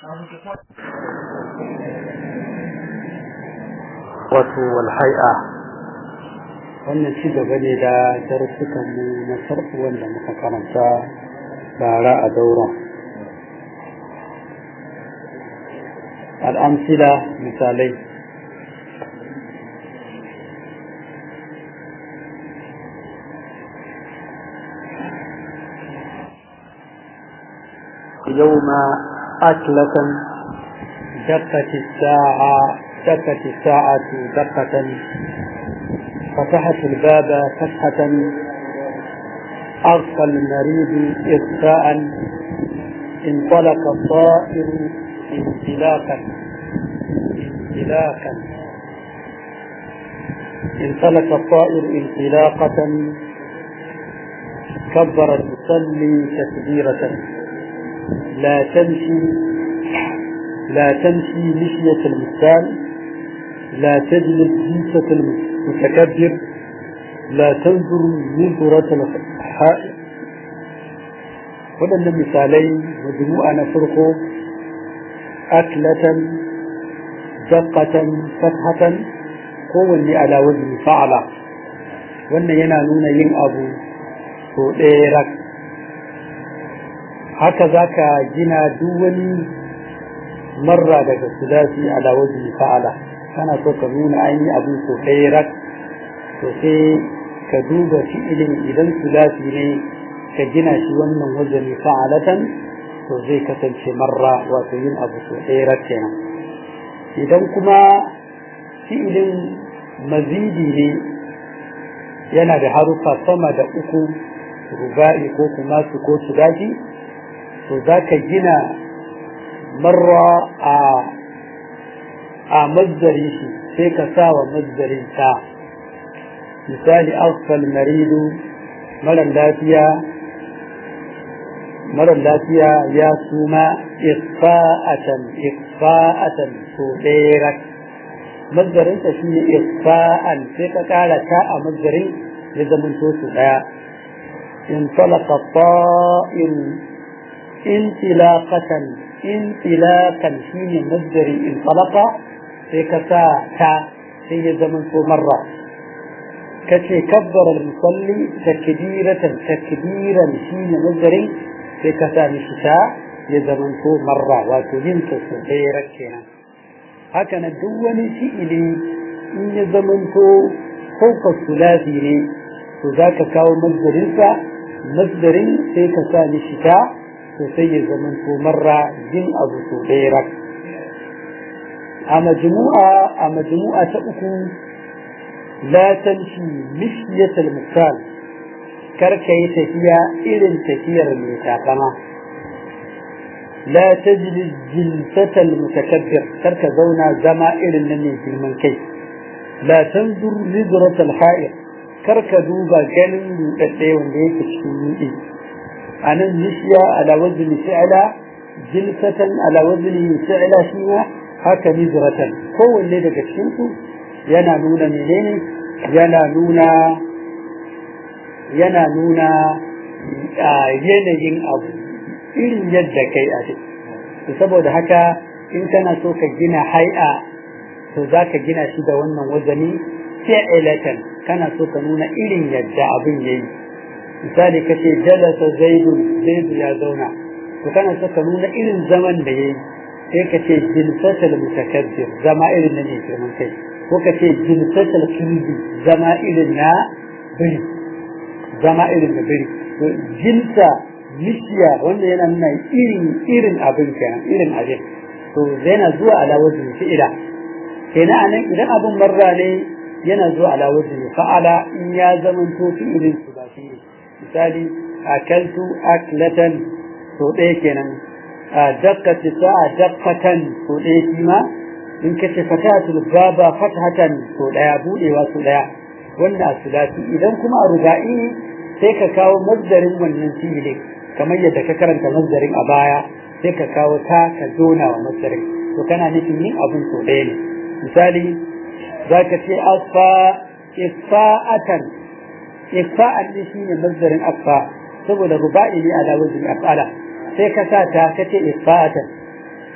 wato walhai'a wannan ci gaba ne da darussukanmu na farko wanda muka karanta bara a daura al'amsila misalai يوم أكلة دقت الساعة دقت الساعة دقة فتحت الباب فتحة أغفى المريض إغفاء انطلق الطائر انطلاقا انطلاقا انطلق الطائر انطلاقة كبر المصلي تكبيرة لا تمشي لا تمشي مشية المثال لا تجلس جلسة المتكبر لا تنظر نظرة الحائط waɗannan misalai majmu'a na farko aklatan daqqatan fathatan kowanne ala wazni fa'ala wannan yana nuna yin abu so ɗaya rak haka zaka gina duk wani marra daga sulasi ala wazni fa'ala kana so ka nuna an yi abin so ɗaya rak to sai ka duba fi'ilin idan sulasi ne ka gina shi wannan wazani fa'alatan to zai kasance marra wato yin abu so ɗaya rak kenan idan kuma fi'ilin mazidi ne yana da harufa sama da uku ruba'i ko kuma su ko su daji to za ka gina marra a a mazdari shi sai ka sa wa mazdarin ta misali asfal maridu mara lafiya mara lafiya ya suma isfa'atan isfa'atan so ɗaya mazdarin ta shine isfa'an sai ka kara ta a mazdarin ya zama to su ɗaya in talaka ta'in intilaqatan intilaqan shine mazdari in talaka sai ka sa ta sai ya zama so marra kace kabbara al-musalli takbiratan takbiran shine mazdarin sai ka sa mishi ta ya zama so marra wato yin ta so ɗaya kenan haka na duk wani fi'ili in ya zama to fauka sulasi ne to za ka kawo mazdarinsa mazdarin sai ka sa mishi ta to sai ya zama to marra yin abu so ɗaya a majmu'a a majmu'a ta uku la tamshi mishyatal mukal kar ka yi tafiya irin tafiyar mai takama la tajlis jilsatal mutakabbir kar ka zauna zama irin na mai girman kai la tanzur lidratal ha'ir kar ka duba ganin rudadde wanda yake cikin rudi anan nishiya ala wazni fi'la jilsatan ala wazni fi'la shi ma haka nizratan kowanne daga cikin su yana nuna menene yana nuna yana nuna yanayin abu irin yadda kai a to saboda haka in kana so ka gina hai'a to za ka gina shi da wannan wazani fi'ilatan kana so ka nuna irin yadda abin yayi misali kace jalasa zaidun zaidu ya zauna to kana so ka nuna irin zaman da yayi sai ka ce jilsatul mutakabbir zama irin na ne girman kai ko ka ce jilsatul kirbi zama irin na biri zama irin na biri to jilsa mishiya wanda yana nuna irin irin abin kenan irin abin to yana zuwa ala wajhi fi'ila kenan anan idan abin marra ne yana zuwa ala wajhi fa'ala in ya zaman to fi'ilin su ba shi misali akaltu aklatan to ɗaya kenan دقت الساعة دقة سوداء فيما إن كشف فتاة الباب فتحة سوداء بودي وسوداء وانا سوداتي إذا كما ربائي سيكا كاو مصدر من فيلي كما يدك كرنت مصدر أبايا سيكا كاو تا كزونا ومصدر وكان نفي أبن سوداء مثالي ذاك في أصفى إصفاءة إصفاء شيء مصدر أصفى saboda ruba'i ne ala wajhi af'ala sai ka sa ta kace isfa'atan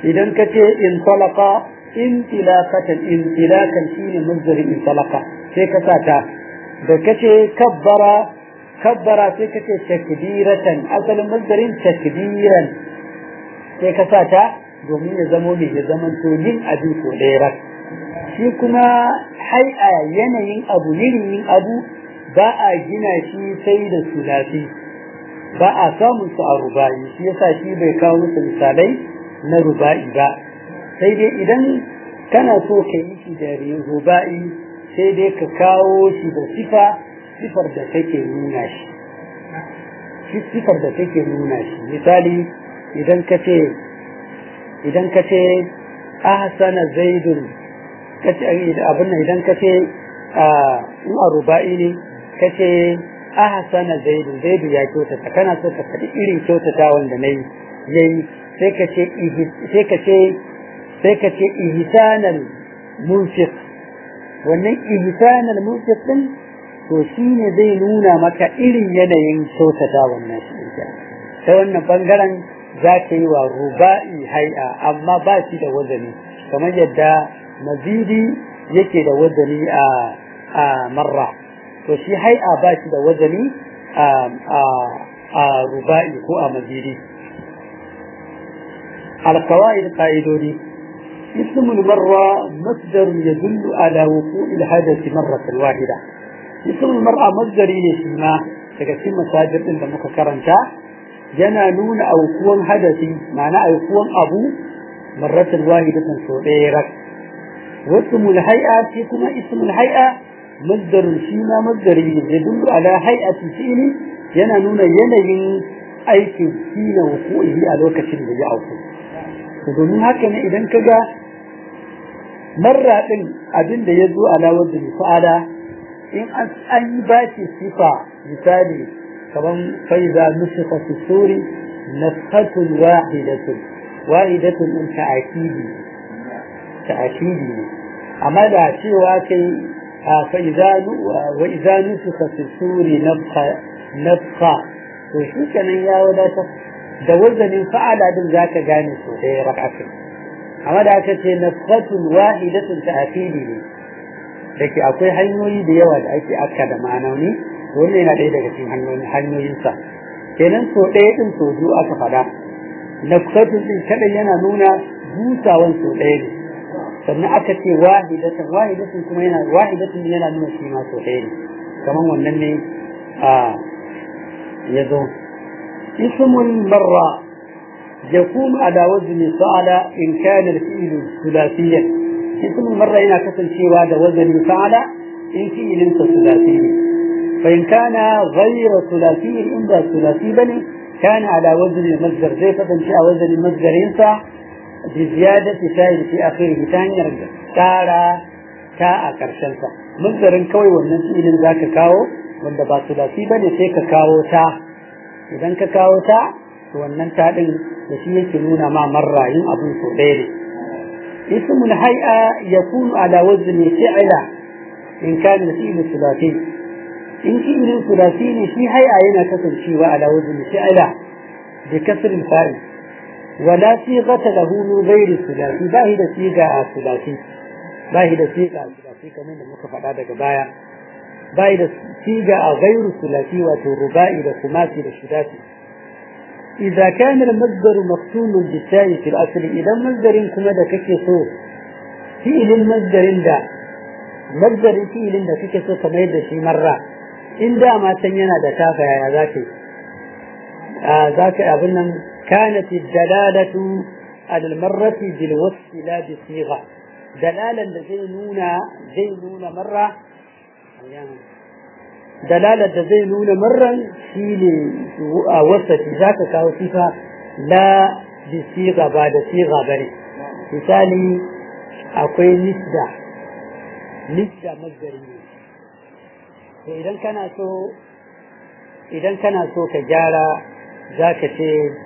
idan ka ce in talaka intilaqatan intilakan shine mazdarin in talaka sai ka sa ta da ka ce kabbara kabbara sai ka ce takbiratan asalin mazdarin takbiran sai ka sa ta domin ya zamo mai ya zaman to yin abin ko ɗaya shi kuma hai'a yanayin abu yin abu ba a gina shi sai da sulafi ba a samun su a ruba'i shi yasa shi bai kawo musu misalai na ruba'i ba sai dai idan kana so ka yi shi da ruba'i sai dai ka kawo shi da sifa sifar da take nuna shi sifar da take nuna shi misali idan ka ce idan ka ce ahsana zaidun kace abin nan idan ka ce in a ruba'i ne ka ce ahsana zaidu zaidu ya kyautata kana so ka faɗi irin kyautata wanda na yi yayi sai ka ce sai ka ce sai ka ce ihsanal munfiq wannan ihsanal munfiq din to shine zai nuna maka irin yanayin kyautata wannan shi ta wannan bangaren za ka yi wa ruba'i hai'a amma ba shi da wazani kamar yadda mazidi yake da wazani a a marra to shi hai'a ba shi da wazani a ruba'i ko a mazidi القواعد قائدوني اسم المرة مصدر يدل على وقوع الحدث مرة واحدة اسم المرأة مصدر يشيما تكسيم مساجر إلا مكرنتا yana nuna aukuwan hadasi ma'ana aukuwan abu marratan wahidatan so ɗaya rak wasu mulhai'a shi kuma ismul hai'a mazdarun shi ma mazdari ne da duk ala hai'ati fi'li yana nuna yanayin aikin shi na wuku'i a lokacin da ya auku domin haka ne idan ka ga marra ɗin abin da ya zo ala wajen fa'ala in an yi ba shi sifa misali kaman faiza nusuka fi suri nafhatun wahidatun wahidatun in ta'akidi ta'akidi ne amma da cewa kai faiza wa idza nusuka fi suri nafha nafha to shi kenan ya wadatar da wazanin fa'ala din zaka gane so ɗaya rak'atin amma da aka ce nafhatun wahidatun ta'akidi ne dake akwai hanyoyi da yawa da ake akka da ma'anoni wannan yana ɗaya daga cikin hanyoyin hanyoyinsa kenan so ɗaya ɗin so biyu aka faɗa nafkatun ɗin kaɗai yana nuna busawan so ɗaya ne sannan aka ce wahidatan wahidatan kuma yana wahidatan yana nuna shi ma so ɗaya ne kamar wannan ne a ya zo ismul marra يكون على وزن فعل إن كان الفعل ثلاثيا اسم المرة هنا كسل شيء هذا وزن فعل إن فعل ثلاثي فإن كان غير ثلاثي إن ذا ثلاثي بني كان على وزن المصدر زي فتنشأ وزن المصدر ينفع بزيادة تاء في آخره ثاني رجع تارا تاء كرشنسا مصدر كوي والنسي إذن ذاك كاو wanda ba sulasi bane sai ka kawo ta idan ka kawo ta to wannan ta din da shi yake nuna ma marra yin abun so ɗaya ne ismul hay'a yakunu ala wazni fi'la in kana fi'lu sulasi in fi'lin sulasi ne shi hay'a yana kasancewa ala wazni fi'la bi kasr al-fa'il wala sighata lahu min ghairi sulasi ba hi da siga a sulasi ba hi da siga a sulasi kamar da muka faɗa daga baya ba hi da siga a gairu sulasi wato ruba'i da kumasi da shidati إذا كان المصدر مختوم بالتاء في الأصل إذا مصدر كما دا كيكسو فعل المصدر دا مصدر فعل دا كيكسو كما يدى شي مرة إن دا ما تنينا دا تافا يا ذاكي آه ذاك أظن كانت الدلالة على المرة بالوصف لا بصيغة دلالة زي نونا زي نونا مرة dalalar da zai nuna marran shi ne a wasafi za ka kawo sifa la bi siga ba da siga ba ne misali akwai nisda nisda mazgari ne to idan kana so idan kana so ka gyara za ka ce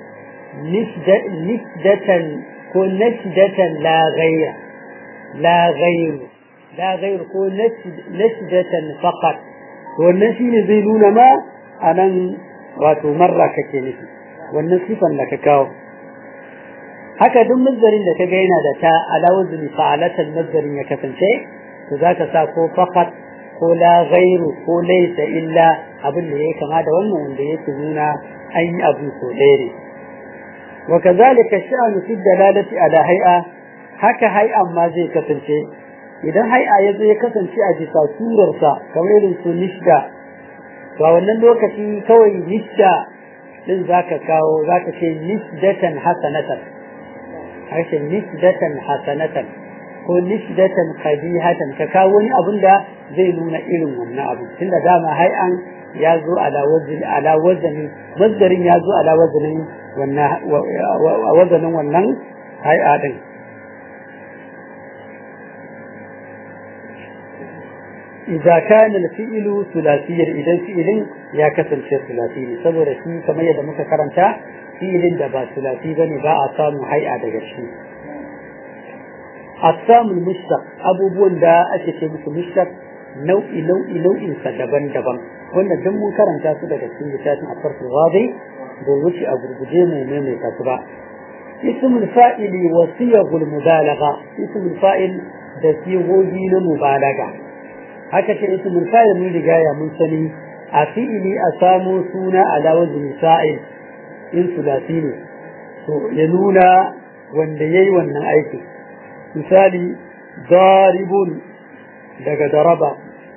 nisdatan ko nasdatan la ghayra la ghayru la ghayru ko nasdatan faqat wannan shi ne zai nuna ma a nan wato marra kake nufi wannan sifan da ka kawo haka duk mazdarin da kaga yana da ta ala wazni fa'alatan mazdarin ya kasance to zaka sa ko faqat ko la ghairu ko laysa illa abin da yake kama da wannan wanda yake nuna an yi abu so ɗaya ne wa kazalika sha'anu fi dalalati ala hay'a haka hay'an ma zai kasance idan hay'a ya zai kasance a bisa surarsa kamar irin su nishda to a wannan lokaci kawai nishda din zaka kawo zaka ce nisdatan hasanatan harshen nisdatan hasanatan ko nisdatan qabihatan ka kawo wani abun da zai nuna irin wannan abu tunda dama hay'an ya zo ala wazin ala wazani mazdarin ya zo ala wazanin wannan wazanin wannan hay'a din إذا كان الفعل ثلاثيا إذا فعل يا كسر شيء ثلاثي saboda shi kamar yadda muka karanta fi'ilin da ba ثلاثي bane ba a samu hay'a daga shi أقسام المشتق abubuwan da ake ce musu mushtaq nau'i nau'i nau'in sa daban-daban wanda duk mun karanta su daga cikin littafin afarsul wadi da wuce a gurguje mai maimaita su ba ismul fa'ili wa siyagul mubalagha ismul fa'il da sigogi na mubalaga haka ce ismul fa'il mun riga ya mun sani a fi'ili a samo suna ala wazni fa'il in sulasi ne to ya nuna wanda yayi wannan aiki misali daribun daga daraba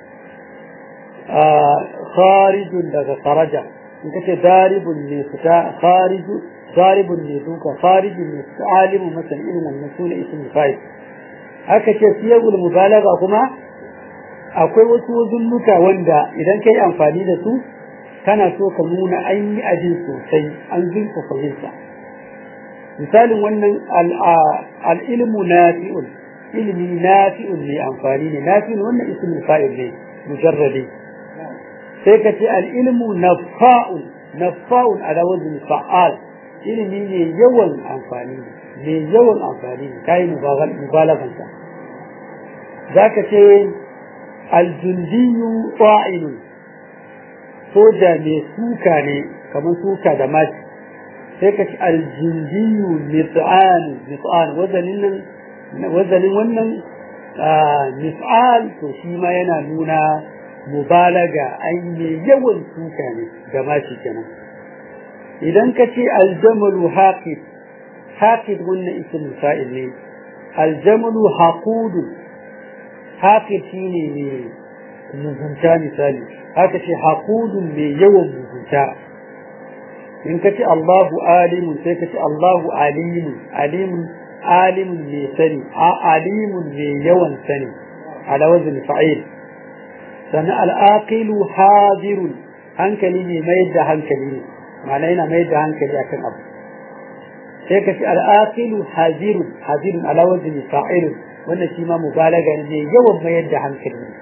kharijun daga kharaja in kace daribun ne fita khariju daribun ne duka kharijun ne fita alimu masalan irin wannan sune ismul fa'il haka ce siyagul mubalaga kuma akwai wasu wazunnuka wanda idan kai amfani da su kana so ka nuna an yi ajin sosai an zurfafa yinsa misalin wannan al'ilmu nafi'un ilmi nafi'un ne amfani ne nafi'un wannan ismul fa'il ne mujarradi sai ka ce al'ilmu nafa'un nafa'un ala wazn fa'al ilmi ne yawan amfani ne yawan amfani ne kai mubalagan sa zaka ce aljundiyu fa'ilun soja mai suka ne kamar suka da mashi sai ka ci aljindiyu mif'al mif'al wazanin nan wazanin wannan mif'al to shi ma yana nuna mubalaga an yi yawan suka ne da mashi kenan idan ka ce aljamalu haqid haqid wannan ismul fa'il ne aljamalu haqudu haqid shine ne mugunta misali haka ce haqudun mai yawan mugunta in ka ce Allahu alimun sai ka ce Allahu alimun alimun alimun mai sani a alimun mai yawan sani ala wazin fa'il sannan al'aqilu hadirun hankali ne mai da hankali ne ma'ana yana mai da hankali akan abu sai ka ce al'aqilu hadirun hadirun ala wazin fa'il wannan shi ma mubalaga ne yawan mayar da hankali ne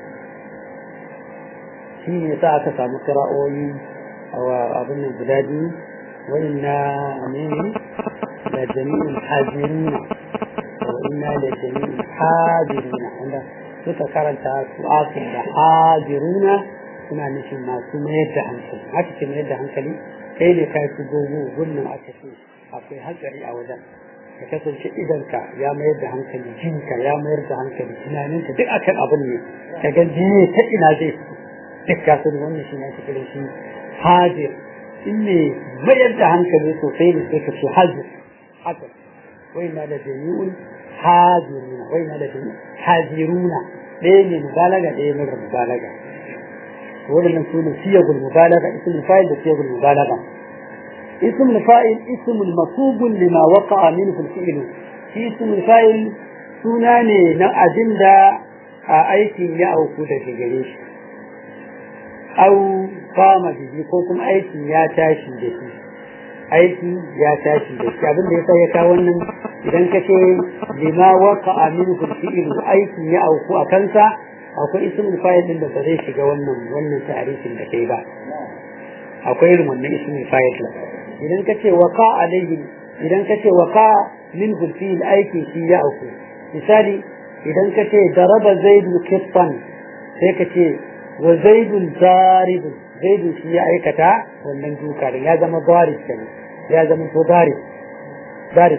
shi ne sa aka samu kira'o'i a abin nan guda biyu وإنا أمين لجميع حاضرين وإنا لجميع حاضرين عند suka karanta su akin da hadiruna suna nufin masu mayar da hankali haka ce mayar da hankali kai ne ka fi gogo gunnan aka ce akwai hankali a wajen ka kasance idanka ya mayar da hankali jinka ya mayar da hankali tunaninka duk akan abin ne ka ga jini ta ina zai duk ka sani wannan shi ne ake kira shi hadir in ne mayar da hankali sosai ne sai ka ce hajji haka wai na da jami'un hajiruna wai na da jami'un hajiruna ɗaya ne mubalaga ɗaya mara mubalaga waɗannan su ne siyagul mubalaga ismul fa'il da siyagul mubalaga ismul fa'il ismul masubun lima waqa'a minhu al-fi'l shi ismul fa'il suna ne na abin da a aikin ya auku daga gare shi au kama bihi ko kuma aikin ya tashi da shi aiki ya tashi da shi abin da yasa ya kawo wannan idan ka ce lima waka aminu fi'il aikin ya auku a kansa akwai ismul fa'il din da ba zai shiga wannan wannan tarihin da kai ba akwai irin wannan ismul fa'il din idan ka ce waka alaihi idan ka ce waka min fi'il aikin shi ya auku misali idan ka ce daraba zaidu kiffan sai ka ce wa zaidun zaribun zaidun shi ya aikata wannan duka da ya zama darib kenan ya zama to darib darib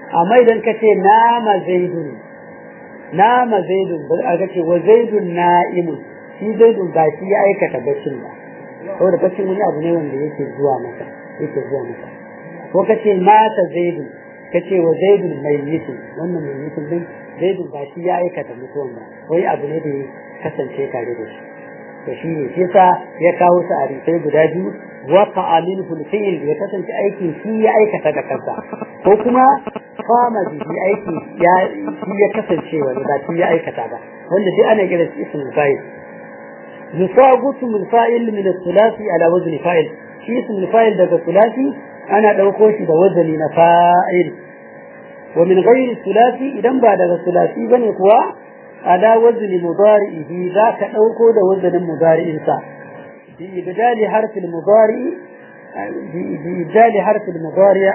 amma idan ka ce nama zaidun nama zaidun ba a ce wa zaidun na'imun shi zaidun ba shi ya aikata baccin ba saboda baccin wani abu ne wanda yake zuwa masa yake zuwa masa ko ka ce mata zaidun ka ce wa zaidun mai yitin wannan mai yitin din zaidun ba shi ya aikata mutuwan ba wai abu ne da ya kasance tare da shi to shi ne shi yasa ya kawo su a rifai guda biyu waka amin fulfil ya kasance aikin shi ya aikata da kansa ko kuma fama bihi aiki ya shi ya kasance wani ba shi ya aikata ba wanda dai ana kira shi ismul fa'il yusagutu min fa'il min as-sulasi ala wazni fa'il shi ismul fa'il daga sulasi ana dauko shi da wazani na fa'il wa min ghairi sulasi idan ba daga sulasi bane kuwa ala wazni mudari'ihi za ka dauko da wazanin mudari'insa bi ibdali harfil mudari bi ibdali harfil mudari'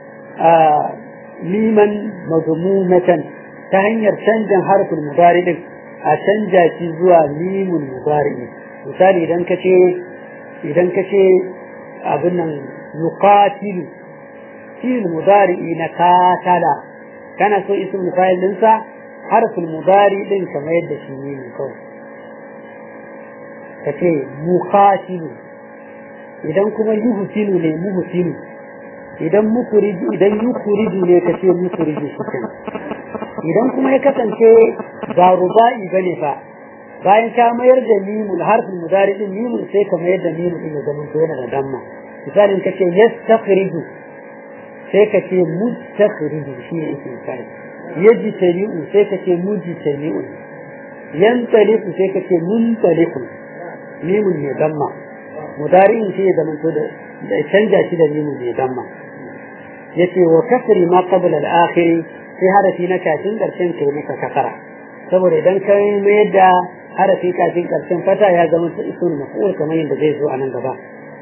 liman mazmumatan ta hanyar canjin harfin mudari din a canja shi zuwa limun mudari misali idan ka ce idan ka ce abin nan yuqatilu fi'il mudari na katala kana so ism fa'il dinsa harfin mudari din kamar yadda shi ne kawai ka ce muqatilu idan kuma yuhsinu ne muhsinu idan mukuriju idan yukuriju ne ka ce mukuriju shi kenan idan kuma ya kasance ba ruba'i bane fa bayan ka mayar da mimul harfin mudari din mimul sai ka mayar da mimul din ya zama to yana da damma misalin ka ce yastakhriju sai ka ce mustakhriju shi ne yake misali yajtari'u sai ka ce mujtari'u yantaliqu sai ka ce muntaliqu mimul ne damma mudari'in sai ya zama to da canja shi da mimul ne damma yace wa kasri ma qabla al-akhir sai harafi na kafin karshen kai maka kasara saboda idan ka mayar da harafi kafin karshen fata ya zama su isun maf'ul kamar yadda zai zo a nan gaba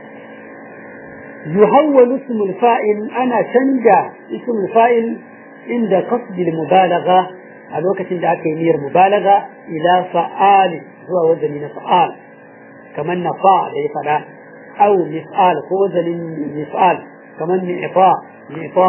yuhawwalu ismul fa'il ana canja ismul fa'il inda qasd al-mubalagha a lokacin da aka yi niyyar mubalagha ila fa'al zuwa wazani na fa'al kamar na fa da ya fada aw mif'al ko wazanin mif'al kamar mi'fa mi'fa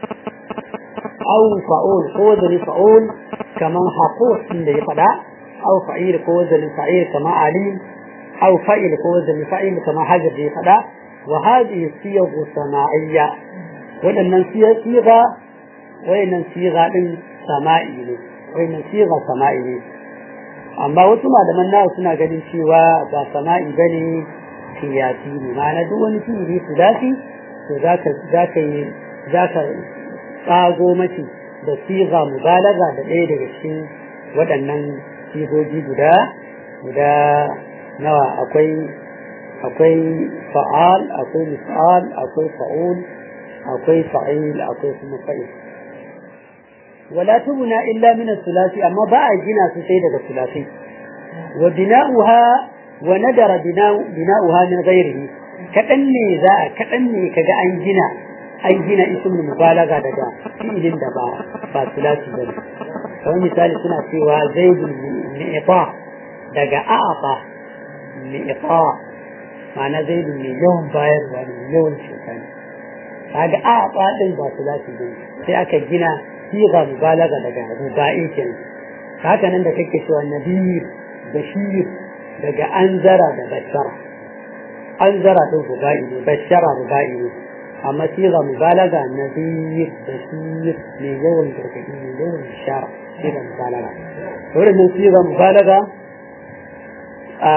aw fa'ul ko wazanin fa'ul kamar haqus da ya fada aw fa'il ko wazanin fa'il kamar alim aw fa'il ko wazanin fa'il kamar hajar da ya fada wa hadhihi siyagh sama'iyya wadannan siga wayannan siga din sama'i ne wayannan siga sama'i ne amma wasu malaman nawa suna ganin cewa ba sama'i bane kiyasi ne ma'ana duk wani fi'ili su dafi to zaka zaka yi zaka tsago mace da siga mubalaga da ɗaya daga cikin waɗannan sigogi guda guda nawa akwai akwai fa'al akwai mis'al akwai fa'ul akwai fa'il akwai kuma fa'il wala tubna illa min as-sulasi amma ba a gina su sai daga sulasi wa bina'uha wa nadara bina'uha min ghairihi kadan ne za a kadan ne kaga an gina an gina ismul mubalaga daga fi'ilin da ba ba sulasi bane kamar misali suna cewa zaidul mi'ta daga a'afa mi'ta ma'ana zaidul mai yawan bayarwa ne yawan shekani kaga a'afa din ba sulasi bane sai aka gina siga mubalaga daga ruba'i kenan haka nan da kake cewa nabiyir bashir daga anzara da bashara anzara din ruba'i ne bashara ruba'i ne amma siga mubalaga nabiyir bashir ne yawan gargaɗi ne yawan bishara siga mubalaga wannan siga mubalaga a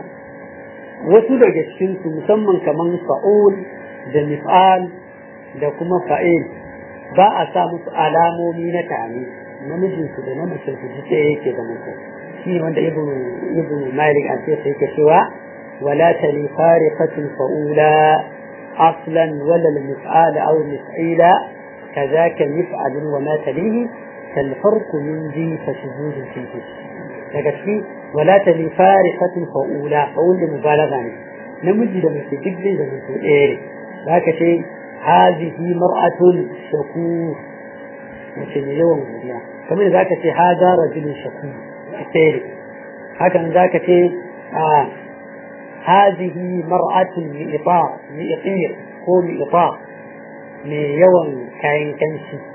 wasu daga cikin su musamman kaman fa'ul da mif'al da kuma fa'il ba a sa musu alamomi na tani namijin su da namijin su ji ɗaya yake da mutum shi ne wanda ibnu ibnu malik an ce sai ke cewa wala tali fariqatin fa'ula aslan wala al-mif'al aw mif'ila كذاك مفعل وما تليه كالفرق من ذي فشذوذ فيه daga ciki wala tali fariqatin fa'ula fa'ul da mubalagha ne namiji da mace duk zai da mutum ɗaya ne zaka ce هذه مرأة شكور مثل يوم الدنيا كمان ذاك شيء هذا رجل شكور التالي هكذا ذاك شيء آه هذه مرأة مئطاء مئطير هو مئطاء من يوم كاين كنشي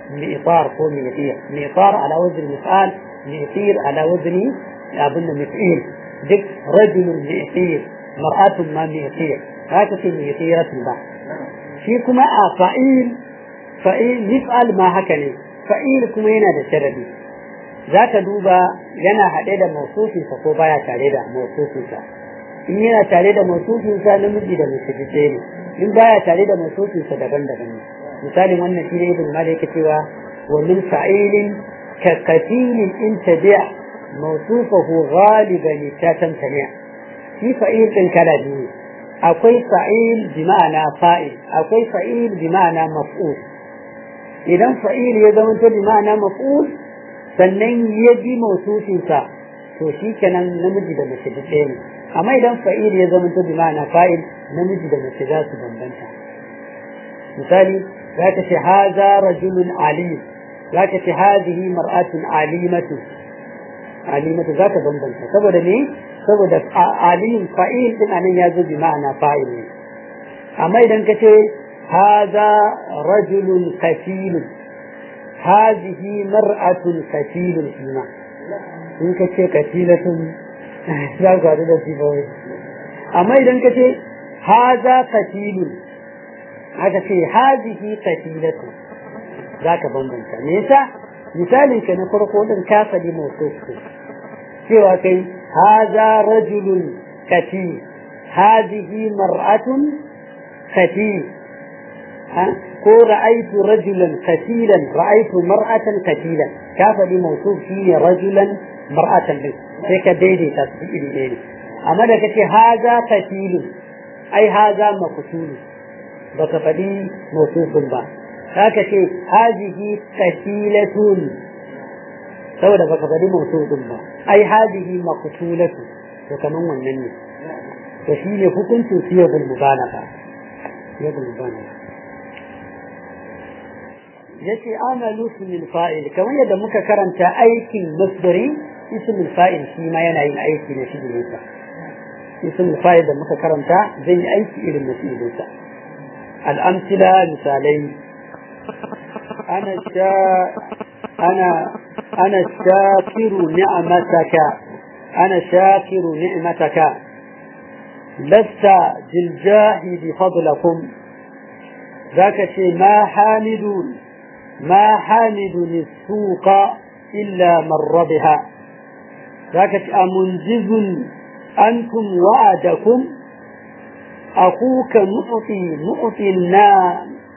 mi'tar ko mi'tir mi'tar ala wazn mif'al mi'tir ala wazn abin da mif'il duk rajulun mi'tir mar'atun ma mi'tir haka ce mi'tiratun ba shi kuma a fa'il fa'il mif'al ma haka ne fa'il kuma yana da sharadi za ka duba yana haɗe da mausufinsa ko baya tare da mausufinsa in yana tare da mausufinsa namiji da mace ɗaya ne in baya tare da mausufinsa daban-daban ne misalin wannan shi ne ibn malik cewa wa min fa'ilin ka qatilin in tabi'a mawsufahu ghaliban tatamtani shi fa'il din kala biyu akwai fa'il bi ma'ana fa'il akwai fa'il bi ma'ana maf'ul idan fa'il ya zama to bi ma'ana maf'ul sannan ya bi mawsufinsa to shi kenan namiji da mace duk ɗaya ne amma idan fa'il ya zama to bi ma'ana fa'il namiji da mace za su bambanta misali za ka ce haza rajulun alim za ka ce hazihi mar'atun alimatu alimatu za ka bambanta saboda ne saboda alim fa'il din anan ya zo bi ma'ana fa'il ne amma idan ka ce haza rajulun kafilun hazihi mar'atun kafilun shima in ka ce kafilatun za ka da sifawai amma idan ka ce haza kafilun haka ce hazihi kafilatu za ka bambanta me yasa misalin ka na farko din ka sadi mawsufu cewa kai haza rajulun kati hazihi mar'atun kati ko ra'aitu rajulan katilan ra'aitu mar'atan katilan ka sadi mawsuf shine rajulan mar'atan din sai ka daidaita su iri ɗaya ne amma da kace haza katilun ai haza maqtulun baka faɗi motufin ba haka ce hazihi kasilatun saboda baka faɗi motufin ba ai hazihi maqtulatu to kaman wannan ne to shi ne hukuncin siyabul mubalaga siyabul mubalaga yace amalu ismil fa'il kamar yadda muka karanta aikin masdari ismil fa'il shi ma yana yin aiki ne shi ne ismil fa'il da muka karanta zai yi aiki irin na fi'ilinsa الأمثلة مثالين أنا شا أنا أنا شاكر نعمتك أنا شاكر نعمتك لست بالجاهد فضلكم ذاك شيء ما حامد ما حامد السوق إلا مر بها ذاك أمنجز أنتم وعدكم أخوك مؤتي مؤتي الناس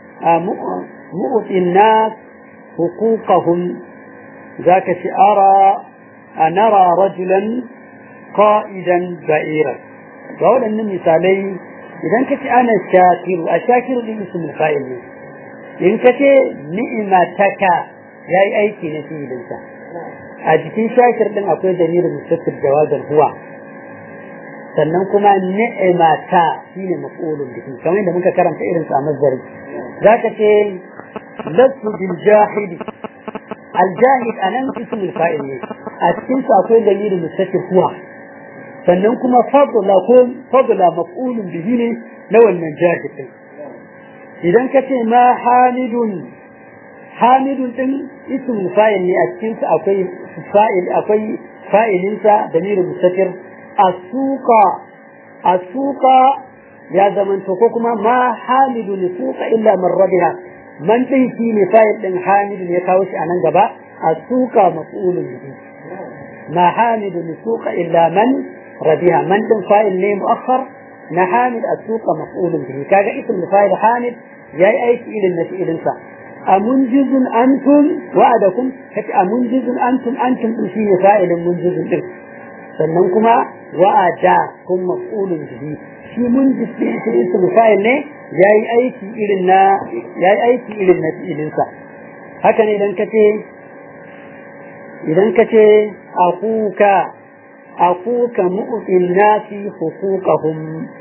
مؤتي الناس حقوقهم ذاك أرى أنرى رجلا قائدا بعيرا فأولا أن مثالي إذا كنت أنا الشاكر الشاكر دي اسم الفاعل إن كنت نعمتك يا أيكي نسي لنسا أجتين شاكر لن أقول دليل مستقر جوازا هو sannan kuma ni'imata shine maf'ulun bihi kamar yadda muka karanta irin sa mazari zaka ce lasu bil jahidi al jahid anan ismul fa'il ne a cikin sa akwai dalilin mustaqil huwa sannan kuma fadla ko fadla maf'ulun bihi ne na wannan jahid din idan ka ce ma hamidun hamidun din ismul fa'il ne a cikin sa akwai fa'il akwai fa'ilinsa dalilin mustaqil asuka asuka ya zamanto ko kuma ma hamidu ni suka illa man rabiha man din shi ne fa'il din hamidu ne kawo shi anan gaba asuka maf'ulun bihi ma hamidu ni suka illa man rabiha man din fa'il ne muakhar na hamid asuka maf'ulun bihi kaga ism fa'il hamid yayi aiki ilin na fi'ilin sa amunjizun antum wa'adakum kace amunjizun antum antum din shi ne fa'ilin munjizun din sannan kuma wa'ada kun maf'ulun bihi shi mun jisi shi ismu fa'il ne yayi aiki irin na yayi aiki irin na fi'ilin sa haka ne idan kace idan kace akuka akuka mu'tin nasi huquqahum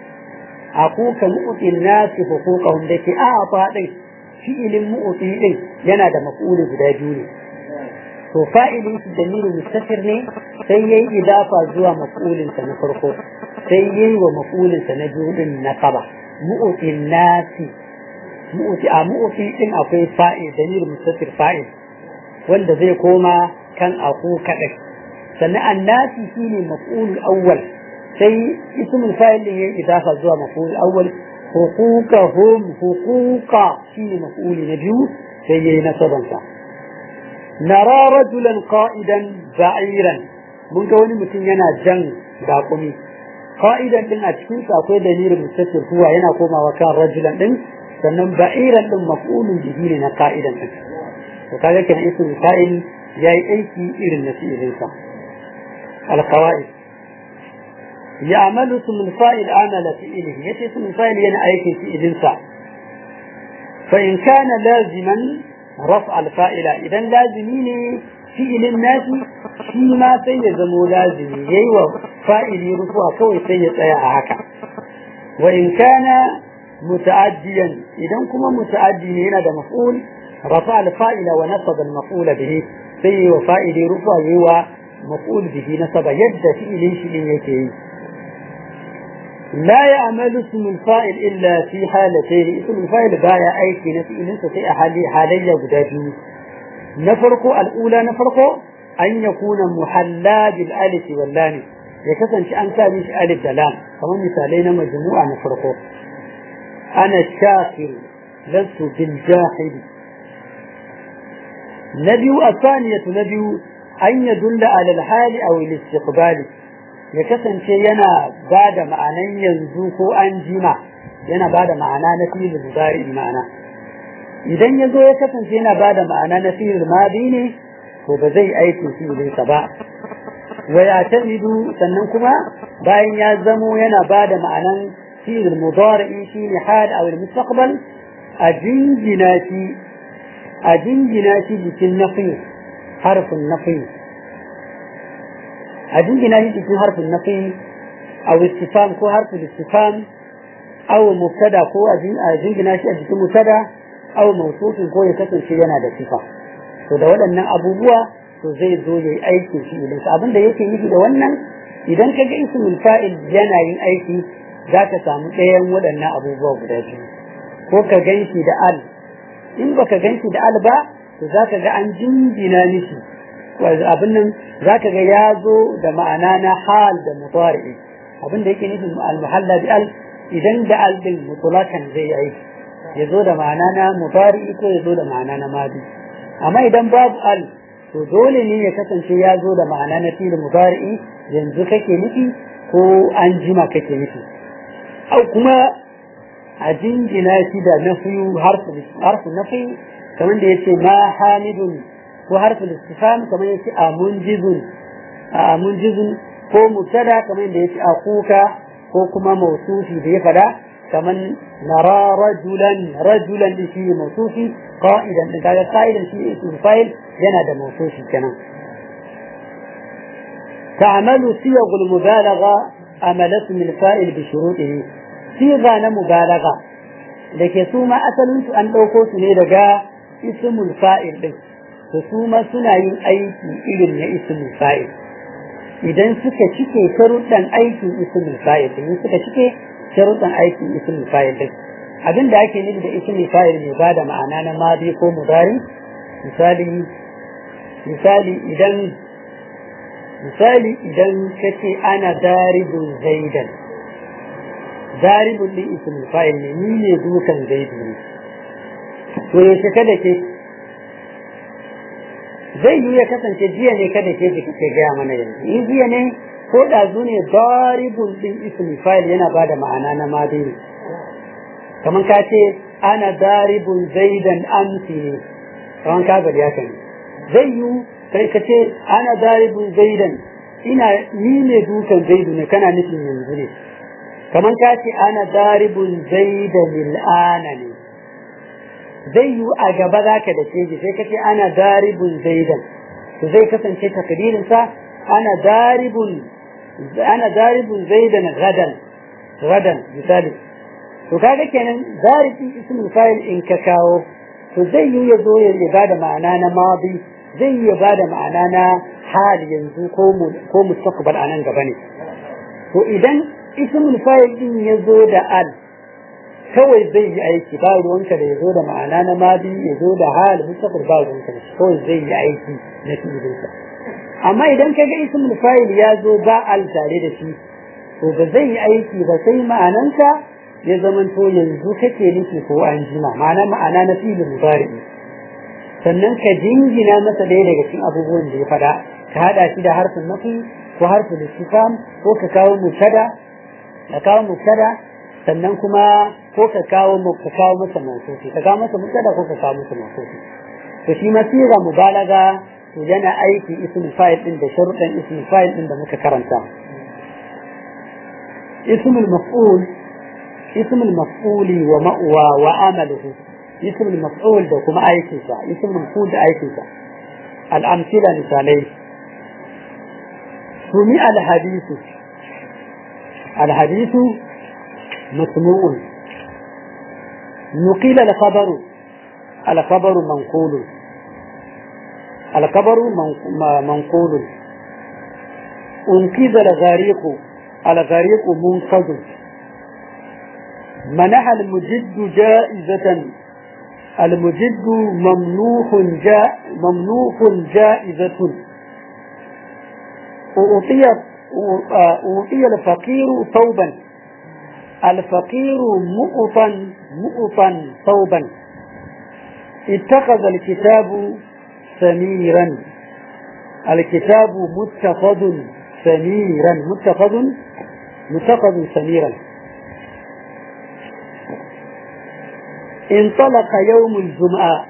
akuka mu'tin nasi huquqahum da ke a faɗin fi'ilin mu'ti din yana da maf'uli guda biyu ne to fa'ilin shi dalilin mustafir ne sai yayi idafa zuwa maf'ulin sa na farko sai yayi wa maf'ulin sa na biyu din na kaba mu'tin nasi mu'ti a mu'ti din akwai fa'il damir mustatir fa'il wanda zai koma kan aku kadai sannan annasi shine maf'ul awwal sai ismul fa'il din yayi idafa zuwa maf'ul awwal huquqahum huquqa shine maf'ul na biyu sai yayi nasaban sa nara rajulan qa'idan ba'iran mun ga wani mutum yana jan baƙumi qa'idan din a cikin sa akwai dalilin mustatir huwa yana komawa kan rajulan din sannan ba'iran din maf'ulun bihi ne na qa'idan din to kaga kenan ismul fa'il yayi aiki irin na fi'ilin sa القواعد يعمل اسم الفاعل عمل فعله يتي اسم الفاعل ينا أيكي في إذنسا فإن كان لازما رفع الفاعل إذا لازمين فعل الناس فيما سيزم لازم ييوى فاعل رفع كوي سيد هكا وإن كان متعديا إذا كما متعدي هنا ده مفعول رفع الفاعل ونصب المفعول به سيوى فاعل رفع ييوى مفعول به نصب يد فعل شيء يكي لا يعمل اسم الفاعل إلا في حالتين اسم الفاعل بايا أيكي نفعل في حالي حالية قدابي نفرق الأولى نفرق أن يكون محلى بالألف واللام يكسن شأن كامش ألف دلام كما مثالين مجموعة نفرق أنا الشاكر لست بالجاحد نبي الثانية نبي an ya dulla alal hali a istiqbali ya kasance yana ba da ma'anan yanzu ko an jima yana ba da ma'ana na filin mudari ma'ana idan ya zo ya kasance yana ba da ma'ana na filin madi ne to ba zai aiki filinsa ba wa ya tamidu sannan kuma bayan ya zamo yana ba da ma'anan filin mudari shi ne hal a mustaqbal a jingina shi a jingina shi jikin nafi حرف النفي أجنجنا يجي حرف النفي أو استفهام كو حرف الاستفهام أو مبتدا كو أجنجنا شيء أجي مبتدا أو موصوف كو يكسر شيء yana da sifa to da waɗannan abubuwa to zai zo yayi aiki shi idan abin da yake nufi da wannan idan ka ga ismul fa'il yana yin aiki za ka samu ɗayan waɗannan abubuwa guda biyu ko ka ganshi da al in baka ganshi da al ba to za ka ga an jingina mishi abin nan za ka ga ya zo da ma'ana na hal da mutari abin da yake nufin al-muhalla bi al idan da al din mutlakan zai yi aiki ya zo da ma'ana na mutari ko ya zo da ma'ana na madi amma idan babu al to dole ne ya kasance ya zo da ma'ana na fil mutari yanzu kake nufi ko an jima kake nufi au kuma a jingina shi da nafiyu harfu nafi kamar da yace ma hamidun ko harfin istifham kamar yace amunjizun amunjizun ko mubtada kamar da yace akuka ko kuma mausufi da ya fada kamar nara rajulan rajulan da shi mausufi qa'idan da kaga qa'idan shi ismul fa'il yana da mausufi kenan تعمل صيغ المبالغة عمل اسم الفاعل بشروطه صيغة مبالغة لكي ثم أصل أن لو كنت لدغا ismul fa'il din to su ma suna yin aiki irin na ismul fa'il idan suka cike sharuɗan aikin ismul fa'il din suka cike sharuɗan aikin ismul fa'il din abin da ake nufi da ismul fa'il ne ba da ma'ana na madi ko mudari misali misali idan misali idan kace ana daribun zaidan daribun din ismul fa'il ne ni ne dukan zaidu ne to yaushe kada ke zai yi ya kasance jiya ne kada ke ji kake gaya mana yanzu in jiya ne ko ɗazu ne daribun ɗin ismi fa'il yana ba da ma'ana na madini kamar ka ce ana daribun zaidan amsi ne kamar ka bari haka ne zai yi kai ka ce ana daribun zaidan ina ni ne dukan zaidu ne kana nufin yanzu ne kamar ka ce ana daribun zaidan il'ana ne zai yi a gaba za ka da keji sai ka ce ana daribun zaidan to zai kasance takdirinsa ana daribun ana daribun zaidan gadan gadan misali to kaga kenan daribin ismul fa'il in ka kawo to zai yi ya zo ya bada ma'ana na madi zai yi ya bada ma'ana na hal yanzu ko ko mustaqbal anan gaba ne to idan ismul fa'il din ya zo da al kawai zai yi aiki ba ruwanka da ya zo da ma'ana na madi ya zo da hal mustaqbal ba ruwanka da shi kawai zai yi aiki na fi'ilinsa amma idan ka ga ismul fa'il ya zo ba al tare da shi to ba zai yi aiki ba sai ma'anansa ya zamanto yanzu kake nufi ko an jima ma'ana ma'ana na fi'il mudari sannan ka jingina masa ɗaya daga cikin abubuwan da ya faɗa ka haɗa shi da harfin nafi ko harfin istifham ko ka kawo mubtada ka kawo mubtada sannan kuma ko ka kawo ka kawo masa mawsufi ka kawo masa mubtada ko ka kawo masa mawsufi to shi ma siga mubalaga to yana aiki ismul fa'il din da sharuɗan ismul fa'il din da muka karanta ismul maf'ul ismul maf'uli wa ma'wa wa amaluhu ismul maf'ul da kuma aikinsa ismul maf'ul da aikinsa al-amthila misalai sumi al-hadithu al-hadithu مسموع نقيل الخبر الخبر منقول الخبر منقول انقذ الغريق الغريق منقذ منح المجد جائزة المجد ممنوح جاء ممنوح جائزة أعطي أعطي الفقير ثوبا الفقير مؤطا مؤطا ثوبا اتخذ الكتاب سميرا الكتاب متخذ سميرا متخذ متخذ سميرا انطلق يوم الجمعة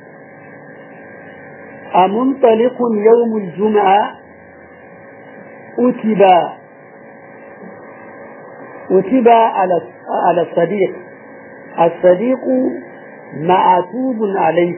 أمنطلق يوم الجمعة أتب أتب على على الصديق الصديق معتوب عليه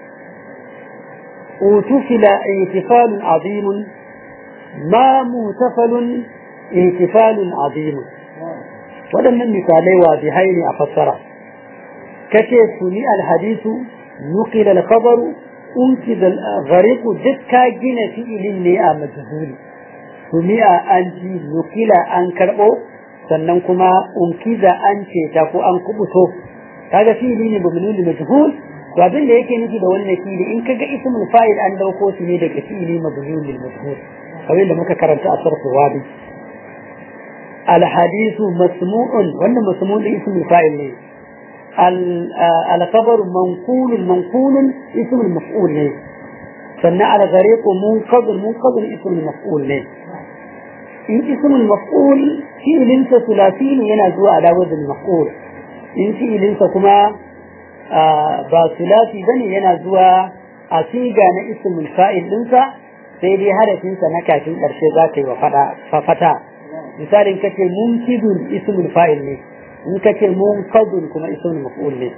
اغتفل احتفال عظيم ما مغتفل احتفال عظيم waɗannan misalai wadihai ne a fassara kace suni alhadisu nuqil alkhabaru unki da ghariqu dukka gina fi'ilin ne a majhuli suni a an ji nukila an karɓo sannan kuma unkiza an ce ta ko an kubuto kaga fi'ili ne mabnun da majhul to abin da yake nufi da wannan fi'ili in kaga ismul fa'il an dauko shi ne daga fi'ili mabnun lil majhul kamar da muka karanta a sarfu wadi al hadithu masmu'un wannan masmu'un ismul fa'il ne al khabar manqul manqul ismul maf'ul ne sannan al ghariq munqad munqad ismul maf'ul ne in ismul maf'ul fi'ilinsa sulasi ne yana zuwa ala wazn maf'ul in fi'ilinsa kuma ba sulasi bane yana zuwa a siga na ismul fa'il dinsa sai dai harafinsa na kafin karshe za ka yi wa fata misalin kace munkidun ismul fa'il ne in kace munkadun kuma ismul maf'ul ne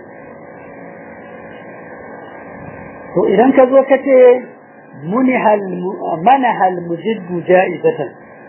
to idan ka zo kace munihal manahal mujiddu ja'izatan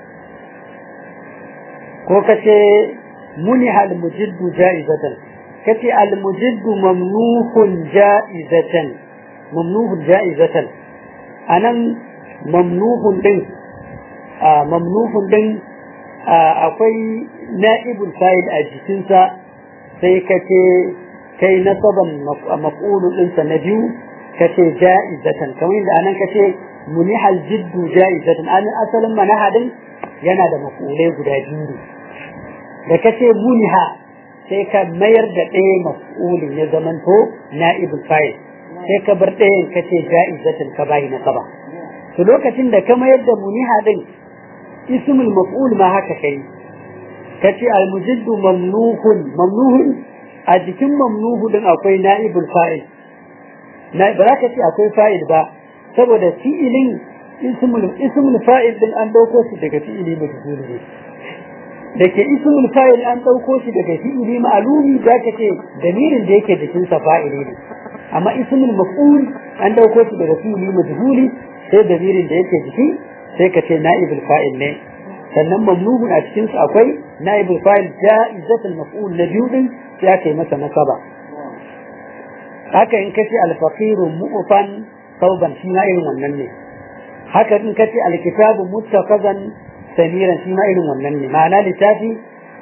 ko kace muniha almujiddu ja'izatan kace almujiddu mamnuhun ja'izatan mamnuhun ja'izatan anan mamnuhun din mamnuhun din akwai na'ibul fa'il a jikinsa sai kace kai nasaban maf'ulun ɗinsa na biyu kace ja'izatan kamar yadda anan kace muniha aljiddu ja'izatan an asalin manahadin yana da maf'ulai guda biyu da ka ce muniha sai ka mayar da ɗaya maf'ulin ya zamanto na'ibul fa'il sai ka bar ɗayan ka ce ja'izatin ka bayi na saba to lokacin da ka mayar da muniha din ismul maf'ul ma haka kai ka ce almujiddu mamnuhun mamnuhun a jikin mamnuhu din akwai na'ibul fa'il na ba za ka ce akwai fa'il ba saboda fi'ilin ismul ismul fa'il din an dauko shi daga fi'ili majhul ne da ke ismul fa'il an ɗauko shi daga fi'ili ma'alumi za ka ce damirin da yake jikin sa fa'ili ne amma ismul maf'ul an ɗauko shi daga fi'ili majhuli sai damirin da yake jiki sai ka ce na'ibul fa'il ne sannan mamnuhun a cikin su akwai na'ibul fa'il ja'izatul maf'ul na biyu din sai aka yi masa nasaba haka in kace al-faqiru mu'fan sauban shi ma irin wannan ne haka in kace al-kitabu muttaqazan samiran shi ma irin wannan ne ma'ana littafi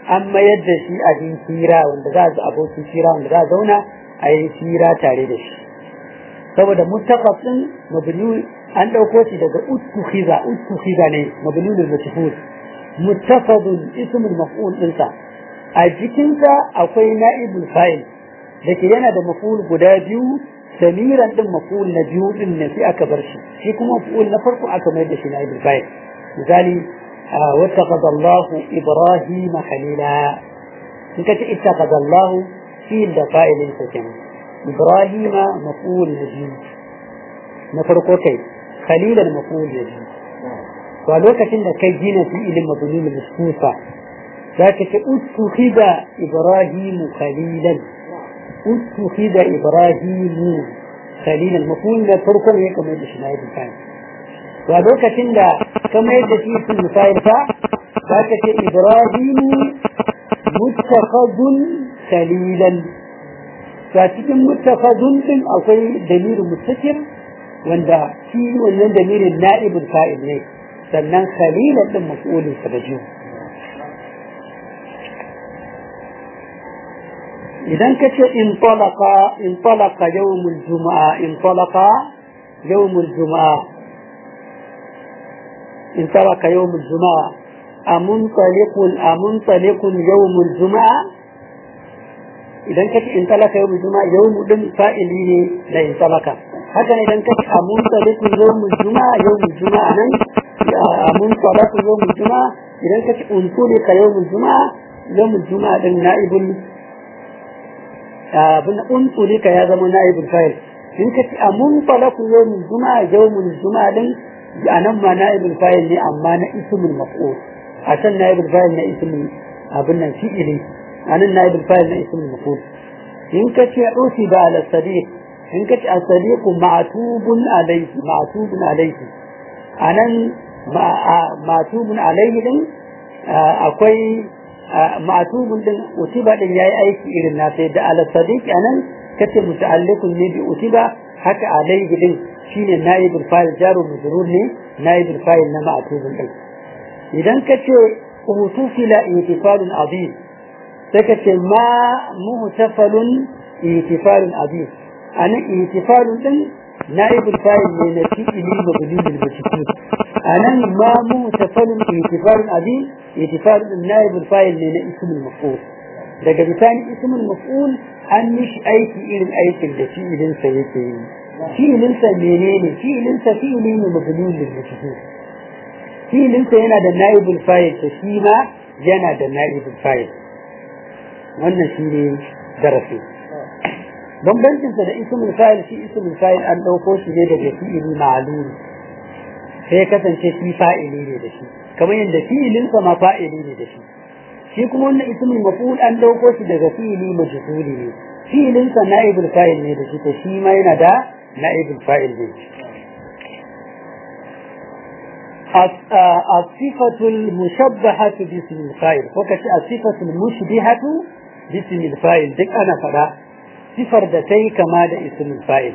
an mayar da shi abin hira wanda za a abokin hira wanda za a zauna a yi hira tare da shi saboda mustaqab din mabni an dauko shi daga uttukhiza uttukhiza ne mabni lil majhul muttafadun ismul maf'ul dinsa a jikinsa akwai na'ibul fa'il da ke yana da maf'ul guda biyu samiran din maf'ul na biyu din ne sai aka bar shi shi kuma maf'ul na farko aka mai da shi na'ibul fa'il misali wattaqada Allah Ibrahim khalila in ka ce ittaqada Allah fil da fa'ilin sa kenan Ibrahim maf'ul na biyu na farko kai khalilan maf'ul na biyu to a lokacin da kai gina fi'ilin mabni muskufa za ka ce uttukhida Ibrahim khalilan اتخذ إبراهيم خليلا المفهوم ده فرقم هيك ما يدش نائب الفاعل وهذوك تندا كما يدش اسم الفاعل فا ذاك إبراهيم متخذ خليلا فاتكم متخذ din akwai damirin mustatir wanda shi wannan damirin na'ibul fa'il ne sannan khalilan din maf'ulin sa da jiyo idan ka ce in talaka in talaka yawmul juma'a in talaka yawmul juma'a in talaka yawmul juma'a amuntaliqun amuntaliqun yawmul juma'a idan ka ce in talaka yawmul juma'a yawmu din fa'ili ne da in talaka haka ne idan ka ce amuntaliqun yawmul juma'a yawmul juma'a nan amuntaliqun yawmul juma'a idan ka ce untulika yawmul juma'a yawmul juma'a din na'ibul abin untulika ya zama na'ibul fa'il in ka ci amun falaku yawmul juma'a yawmul juma'a din anan ma na'ibul fa'il ne amma na ismul maf'ul a can na'ibul fa'il na ismul abin nan fi'ili anan na'ibul fa'il na ismul maf'ul in ka ce usiba ala sadiq in ka ce as-sadiq ma'tubun alayhi ma'tubun alayhi anan ma'tubun alayhi din akwai ma'tubun din utiba din yayi aiki irin na sai da ala sadiq anan kace muta'alliqun ne bi utiba haka alayhi din shine naibul fa'il jaru majrur ne naibul fa'il na ma'tubun din idan kace utufila ihtifalun azim sai kace ma muhtafalun ihtifalun azim anan ihtifalun din naibul fa'il ne na fi'ili mabni bil majhul anan ma muhtafalun ihtifalun azim اعتفال النائب الفاعل من اسم المفعول daga bisani ismul maf'ul an mishi aiki irin aikin da fi'ilin sa yake yi fi'ilin sa menene fi'ilin sa fi'ili ne mabnun lil majhul fi'ilin sa yana da naibul fa'il to shi ma yana da naibul fa'il wannan shi ne darasi bambancin sa da ismul fa'il shi ismul fa'il an dauko shi ne daga fi'ili ma'lum sai kasance shi fa'ili ne da shi kamar yadda fi'ilinsa ma fa'ili ne da shi shi kuma wannan ismul maf'ul an dauko shi daga fi'ili majhuli ne fi'ilinsa na'ibul fa'il ne da shi to shi ma yana da na'ibul fa'il ne الصفة المشبهة باسم الفاعل وكتي الصفة المشبهة باسم الفاعل دك أنا فدا صفر دتي كما دا اسم الفاعل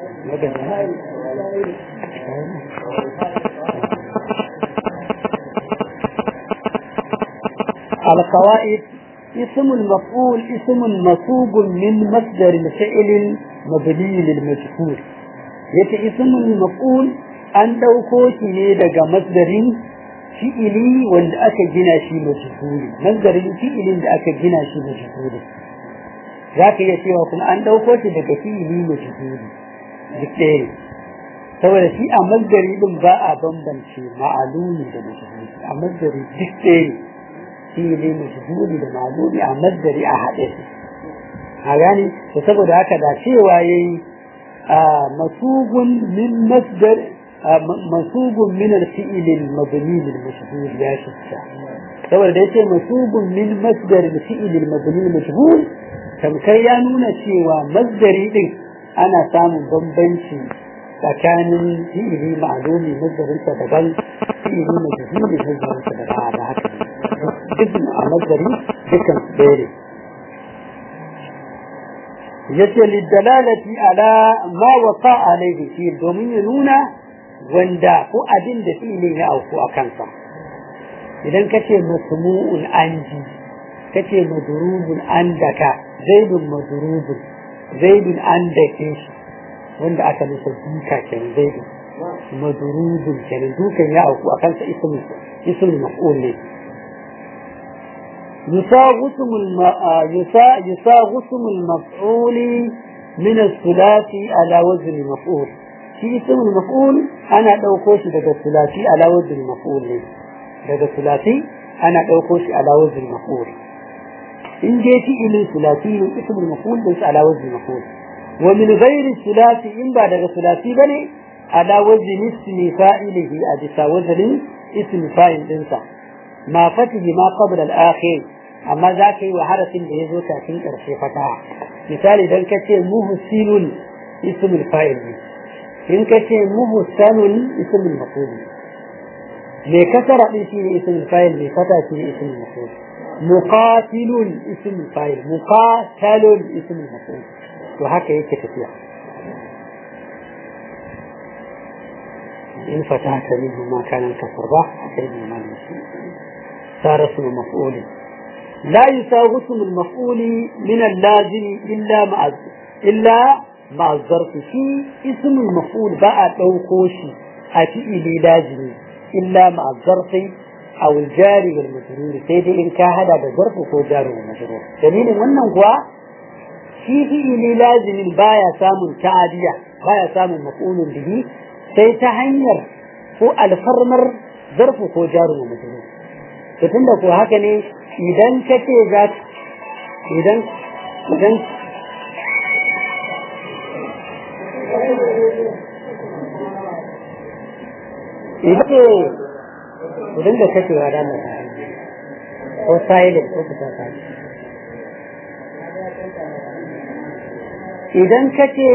القواعد اسم المفعول اسم منصوب من مصدر الفعل مبني للمجهول yace ismul maf'ul an dauko shi ne daga masdarin fi'ili wanda aka gina shi majhuli masdarin fi'ilin da aka gina shi majhuli zaka iya cewa kuma an dauko shi daga fi'ili majhuli duk ɗaya saboda shi a masdari din ba a bambance ma'alumi da majhuli a masdari duk ɗaya fili majhuli da ma'lumi a masdari a haɗe su a gani to saboda haka da cewa yayi masubun min masdar masubun min al-fi'l al-mabni lil mashhur ya shitta saboda da yace masubun min masdar al-fi'l al-mabni lil mashhur tamkai ya nuna cewa masdari din ana samun bambanci tsakanin fi'ili ma'lumi masdarinsa daban fi'ili majhuli masdarinsa daban da haka اسم مصدري ذكر بيري yace lidalalati ala ma waqa alayhi fi domin ya nuna wanda ko abin da fi'ilin ya auku a kansa idan ka ce masmu'un anji kace madrubun andaka zaidun madrubun zaidun andake shi wanda aka nufa duka kenan zaidun madrubun kenan dukan ya auku akan sa ismul ismul maf'ul ne يساغسم الم... يسا... يساغسم المفعول من الثلاثي على وزن المفعول في اسم المفعول أنا دوكوش daga الثلاثي على وزن المفعول ne daga الثلاثي أنا دوكوش على وزن المفعول إن جاء فعل ثلاثي اسم المفعول ليس على وزن المفعول ومن غير الثلاثي إن بعد الثلاثي بني على وزن اسم فاعله أجسا وزن اسم فاعل إنسان ما فتح ما قبل الآخر amma za ka yi wa harafin da ya zo kafin ƙarshe fataha misali idan ka ce muhsinun ismul fa'il ne in ka ce muhsanun ismul maf'ul me kasara din shi ne ismul fa'il me fata shi ne ismul maf'ul muqatilun ismul fa'il muqatalun ismul maf'ul to haka yake tafiya in fatahta minhu ma kana al-kasr ba sai ma صار اسم مفعول لا يساوي اسم المفعول من اللازم إلا مع إلا مع الظرف في اسم المفعول بقى توقوشي أتي لازم إلا مع الظرف أو الجار والمجرور سيدي إن كان هذا بظرف هو جار والمجرور دليل wannan kuwa shi fi'ili lazimin baya samun ta'adiya baya samun maf'ulun bihi sai ta hanyar ko alfarmar zarfu ko jaru wa majrur to tunda ko haka ne idan ka ce za idan idan idan idan da kake wa da ko silent ko kusa ka idan ka ce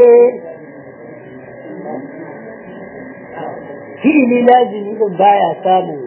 fi'ili lazimi din baya samun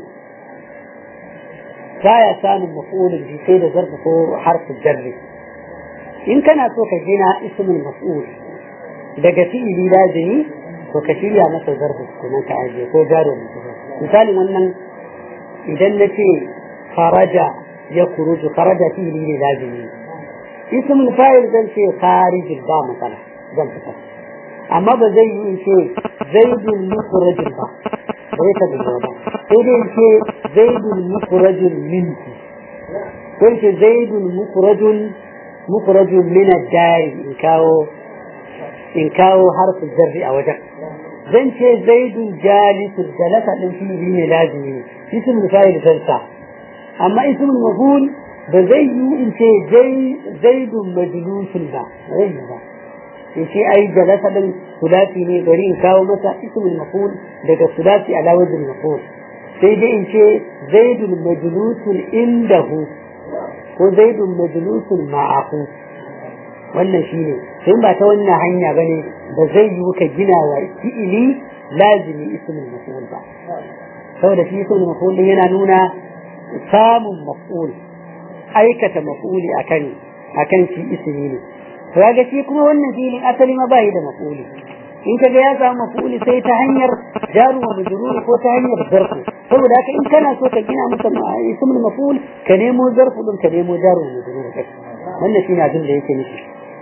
baya samun maf'ulin bi sai da zarfa ko harfin jarri in kana so ka gina ismul maf'ul daga fi'ili lazimi to ka shirya masa zarfa kuma ka aje ko jaro misali wannan idan na ce faraja ya kuruju faraja fi'ili ne lazimi ismul fa'il zan ce kharijin ba matsala zan fitar amma ba zai yi in ce zaidun mukhrajin ba bai ta da ba sai dai ce zaidun mukhrajun minki ko ce zaidun mukhrajun mukhrajun min ad-dari in kawo in kawo harfin jarri a wajen zan ce zaidun jalisun jalasa din fi'ili ne lazimi ne ismul fa'il zansa amma ismul maf'ul ba zai yi in ce zaidun majlusun ba zai yi ba in ce ai jalasa din sulasi ne bari in kawo masa ismul maf'ul daga sulasi ala wajhin maf'ul sai dai in ce zaidun majlusun indahu ko zaidun majlusun ma'ahu wannan shine sai ba ta wannan hanya bane ba zai yi ka gina wa fi'ili lazimi ismul maf'ul ba saboda shi ismul maf'ul yana nuna samun maf'ul aikata maf'uli akan akan shi ismi ne to ga shi kuma wannan filin asali ma bai da maf'uli in ka ga ya samu maf'uli sai ta hanyar jaru wa majrur ko ta hanyar zarfu saboda haka in kana so ka gina masa ismul maf'ul ka nemo zarfu din ka nemo jaru wa majrur wannan shine abin da yake nufi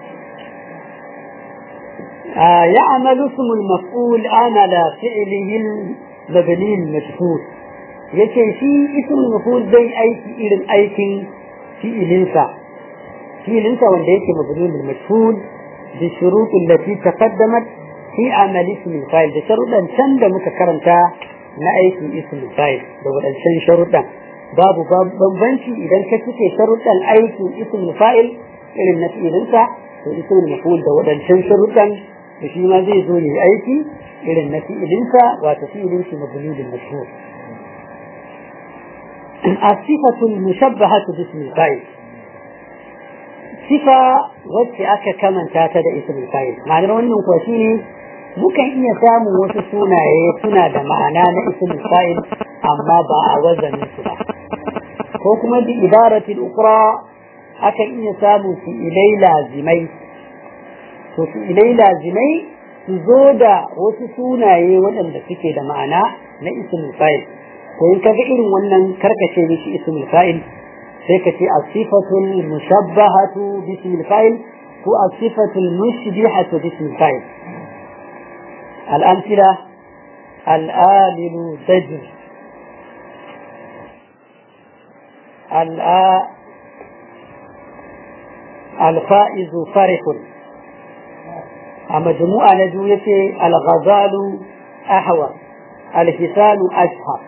يعمل اسم المفعول عمل فعله المبني المجهول yace shi ismul maf'ul zai aiki irin aikin fi'ilinsa fi'ilinsa wanda yake mabnun bil majhul bi shurut allati taqaddamat fi amal ism fa'il da sharuɗan can da muka karanta na aikin ism fa'il da wadancan sharuɗan babu bambanci idan ka cike sharuɗan aikin ism fa'il irin na fi'ilinsa to ismul maf'ul da wadancan sharuɗan da shi ma zai zo ne aiki irin na fi'ilinsa wato fi'ilin shi mabnun bil majhul الصفة المشبهة باسم الفاعل صفة wacce aka kamanta ta da ismul fa'il ma'anar wannan kuwa shine mukan iya samun wasu sunaye suna da ma'ana na ismul fa'il amma ba a wazanin su ba ko kuma bi ibaratil ukra akan iya samun su ilai lazimai to su ilai lazimai su zo da wasu sunaye waɗanda suke da ma'ana na ismul fa'il to in kaga irin wannan karkace mishi ismul fa'il sai ka ce asifatul mushabbahatu bismil fa'il ko asifatul mushbihatu bismil fa'il الأمثلة الآمن زجر الآ الفائز فرح مجموعة نجوية الغزال أحوى الحسان أشهر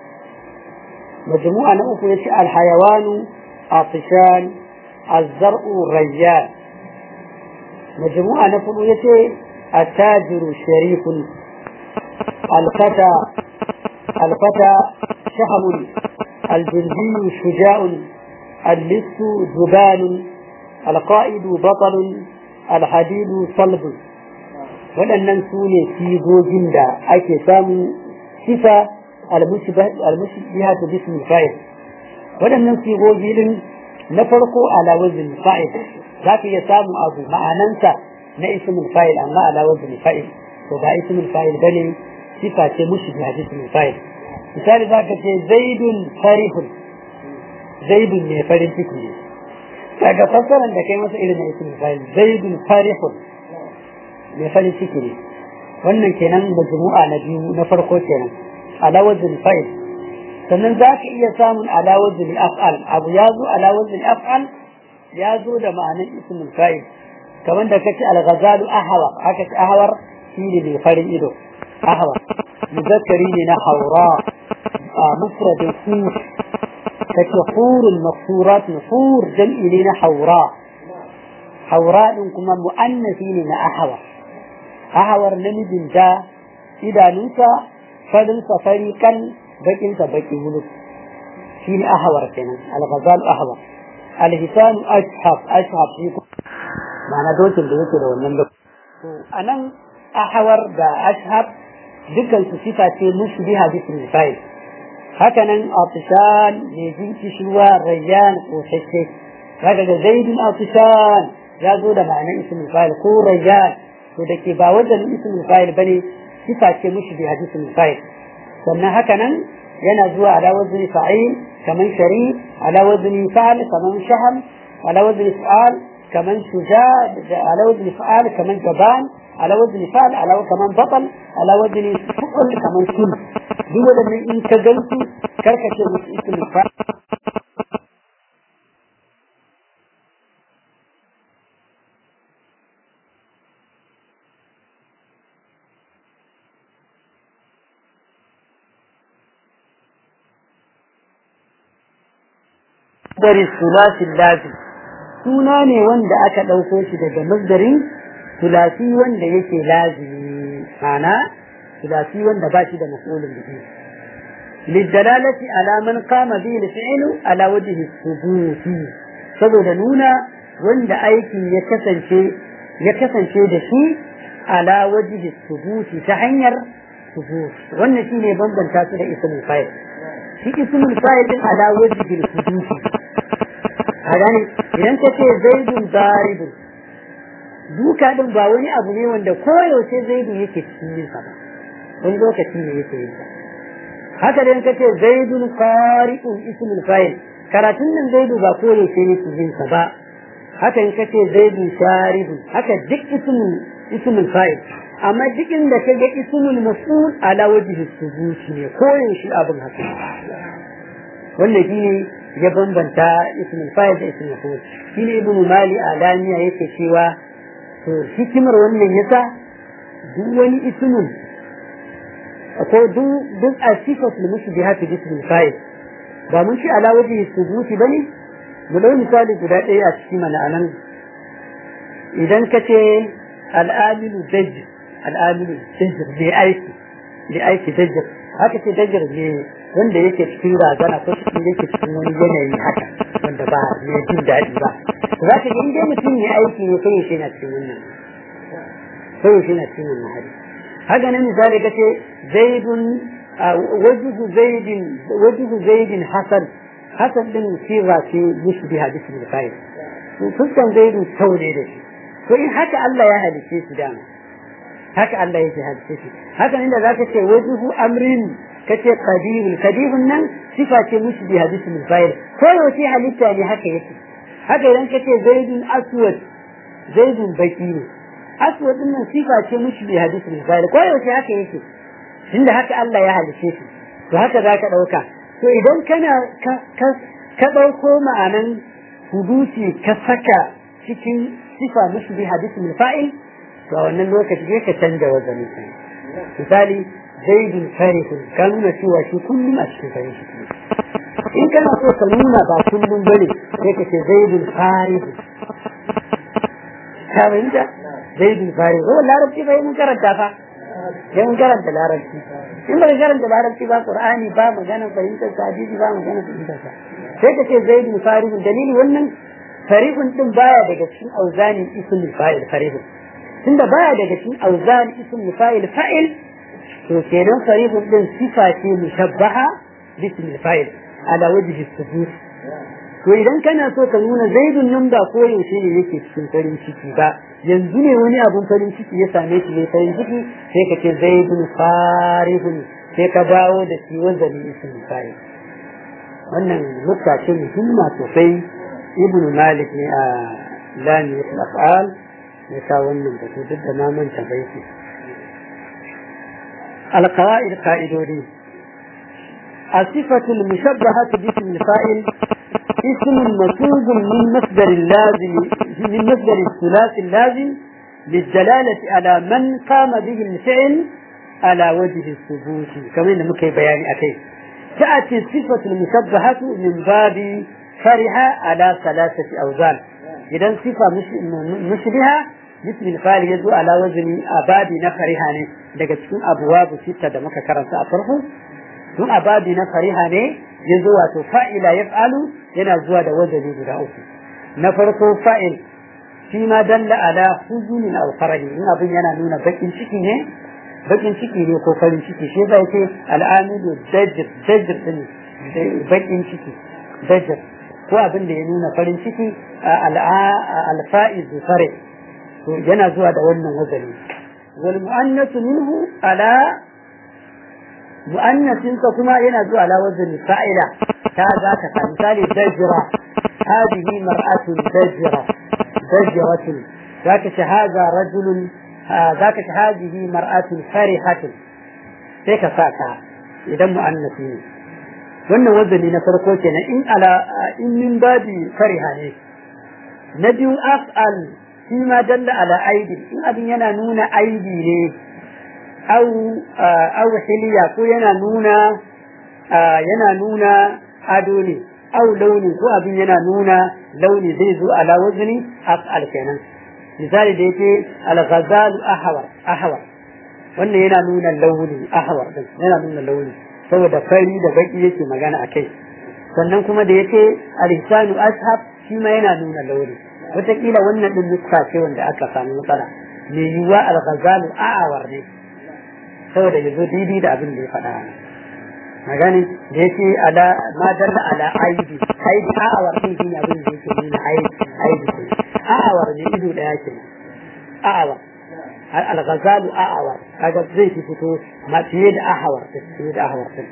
مجموعة نؤفية الحيوان عطشان الزرع ريان مجموعة نفلوية التاجر شريف الفتى الفتى شهم الجندي شجاع اللص جبان القائد بطل الحديد صلب waɗannan su ne sigogin da ake samu sifa almushbiha ta bismi fa'il waɗannan sigogi din na farko ala wazin fa'il za ka iya samu abu ma'anansa na ismul fa'il amma ala wazin fa'il to ba ismul fa'il bane sifa ce mushbiha bismi fa'il misali za ka ce zaidun farihun zaidun ne farin ciki ne daga fassaran da kai masa irin na ismul fa'il zaidun farihun mai farin ciki ne wannan kenan majmu'a na biyu na farko kenan ala wazn fa'il sannan za ka iya samun ala wazn af'al abu ya zo ala wazn af'al ya zo da ma'anar ismul fa'il kamar da kace al-ghazalu ahwar haka ce ahwar shine mai farin ido ahwar muzakkari ne na haura mufrad fur kace hurul maqsurat hur jam'i ne na haura haura din kuma mu'annasi ne na ahwar ahawar namijin da idanunsa farinsa fari kan bakinsa baki wulu shi ne ahawar kenan alghazal ahawar alhisan ashab ashab shi ma'ana dokin da yake da wannan da to anan ahawar da ashab dukkan su sifa ce mushbiha bismil fa'il haka nan atishan ne jinki shuwa rayyan ko shakke kaga da zaidun atishan ya zo da ma'anar ismul fa'il ko rayyan to da ke ba wajen ismul fa'il bane sifa ce mushi bi hadisul fa'il sannan haka nan yana zuwa ala wazni fa'il kaman shari ala wazni fa'al kaman shaham ala wazni fa'al kaman shuja ala wazni fa'al kaman jaban ala wazni fa'al ala kaman batal ala wazni fu'ul kaman sul duk wadannan in ka gansu karkace musu ismul fa'il masdari sulasin lazim suna ne wanda aka ɗauko shi daga masdarin sulasi wanda yake lazimi mana sulasi wanda ba shi da mas'ulun bihi للدلالة على من قام به الفعل على وجه الثبوت saboda nuna wanda aikin ya kasance ya kasance da shi ala wajhi thubuti ta hanyar thubut wannan shine bambanta su da ismul fa'il shi ismul fa'il din ala wajhi thubuti a gane idan ka ce zaidun daribun duka din ba wani abu ne wanda koyaushe zaidu yake cikin yin sa ba wani lokaci ne yake yin sa haka da ka ce zaidun qari'un ismul fa'il karatun nan zaidu ba koyaushe ne yake yin sa ba haka in ka ce zaidun sharibun haka duk ismul ismul fa'il amma duk inda ka ga ismul mas'ul ala wajhi thubuti ne koyaushe abin haka wannan shine ya bambanta ismul fa'il da ismul maf'ul shine ibnu mali alamiya yake cewa to hikimar wannan yasa duk wani ismun ko duk duk asifat lil mushbihat bi ismil fa'il ba mun ci ala wajhi thubuti bane mu dau misali guda ɗaya a cikin mana anan idan ka ce al'amilu dajj al'amilu dajj ne aiki ne aiki dajj haka ce dajj ne wanda yake cikin razana ko cikin yake cikin wani yanayi haka wanda ba ne jin daɗi ba za ka ga inda mutum ya aiki ne sai yaushe na cikin wannan sai yaushe na cikin wannan hali haka nan misali kace zaidun wajhu zaidin wajhu zaidin hasan hasan din sirra ce mushbiha bismil fa'il to fuskan zaidun sau ne da shi to in haka Allah ya halice shi dama haka Allah yake halice shi haka nan da zaka ce wajhu amrin kace qadirul qadirun nan sifa ce mushbiha bismil fa'il ko yaushe halitta ne haka yake haka idan kace zaidun aswad zaidun baki ne aswad din nan sifa ce mushbiha bismil fa'il ko yaushe haka yake tunda haka Allah ya halice shi to haka zaka dauka to idan kana ka dauko ma'anan hudusi ka saka cikin sifa mushbiha bismil fa'il to a wannan lokaci sai ka canza wazanin sa misali zaidun farihun ka nuna cewa shi kullum a cikin farin ciki in kana so ka nuna ba kullum bane sai ka ce zaidun farihun ka fahimta zaidun farihun oh larabci fa mun karanta fa sai mun karanta larabci in ba ka karanta larabci ba qur'ani ba magana fahimtar sa hadisi ba magana fahimtar sa sai ka ce zaidun farihun dalili wannan farihun din baya daga cikin auzanin ismul fa'il farihun tunda baya daga cikin auzan ismul fa'il fa'il to kenan farihun din sifa ce mushabbaha bismil fa'il ala wajhi sujud to idan kana so ka nuna zaidun nan ba ko yaushe ne yake cikin farin ciki ba yanzu ne wani abun farin ciki ya same shi ne farin ciki sai ka ce zaidun farihun sai ka dawo da shi wazani ismil fa'il wannan nukta ce muhimma sosai ibn malik ne a lami al-af'al ya sa wannan batu duk da na manta baiti القواعد قائدوني الصفة المشبهة باسم الفاعل اسم مسوق من مصدر اللازم من مصدر الثلاثي اللازم للدلالة على من قام به الفعل على وجه الثبوت كما ان مكي بياني اتي تأتي الصفة المشبهة من باب فرح على ثلاثة أوزان إذا صفة مشبهة مثل الفعل يزو على وزن أبابي نفرها ne daga cikin abuwabu sita da muka karanta a farko tun ababi na fariha ne ya zo wato fa'ila ya fa'alu yana zuwa da wazani guda uku na farko fa'il shi ma dalla ala huzunin aw farahi in abin yana nuna bakin ciki ne bakin ciki ne ko farin ciki shi zai ce al'amilu dajir dajir din bakin ciki dajir ko abin da ya nuna farin ciki alfa'iz fare to yana zuwa da wannan wazani wal mu'annasu minhu ala mu'annasin ka kuma yana zuwa ala wazani fa'ila ta za ka sa misali dajira هذه مرأة دجرة دجرة ذاك هذا رجل ذاك هذه مرأة فرحة هيك ساكا إذا مؤنث wannan wazani na farko kenan in ala in min babi fariha ne na biyu af'al shi ma dalla ala aidi in abin yana nuna aibi ne au au hiliya ko yana nuna yana nuna ado ne au launi ko abin yana nuna launi zai zo ala wazni af'al kenan misali da yake al-ghazal ahwar ahwar wannan yana nuna launi ahwar din yana nuna launi saboda fari da baki yake magana akai sannan kuma da yake al-ihsanu ashab shi ma yana nuna launi wataƙila wannan din nuska ce wanda aka samu matsala me yiwuwa al-ghazal ahwar ne saboda yazo daidai da abin da ya faɗa magani da yake ala ma dalla ala aibi aibi a'awar din shi abin da yake nuna aibi aibi a'awar ne ido daya ke a'awar al-ghazalu a'awar kaga zai fi fito ma fiye da ahawar fiye da ahawar din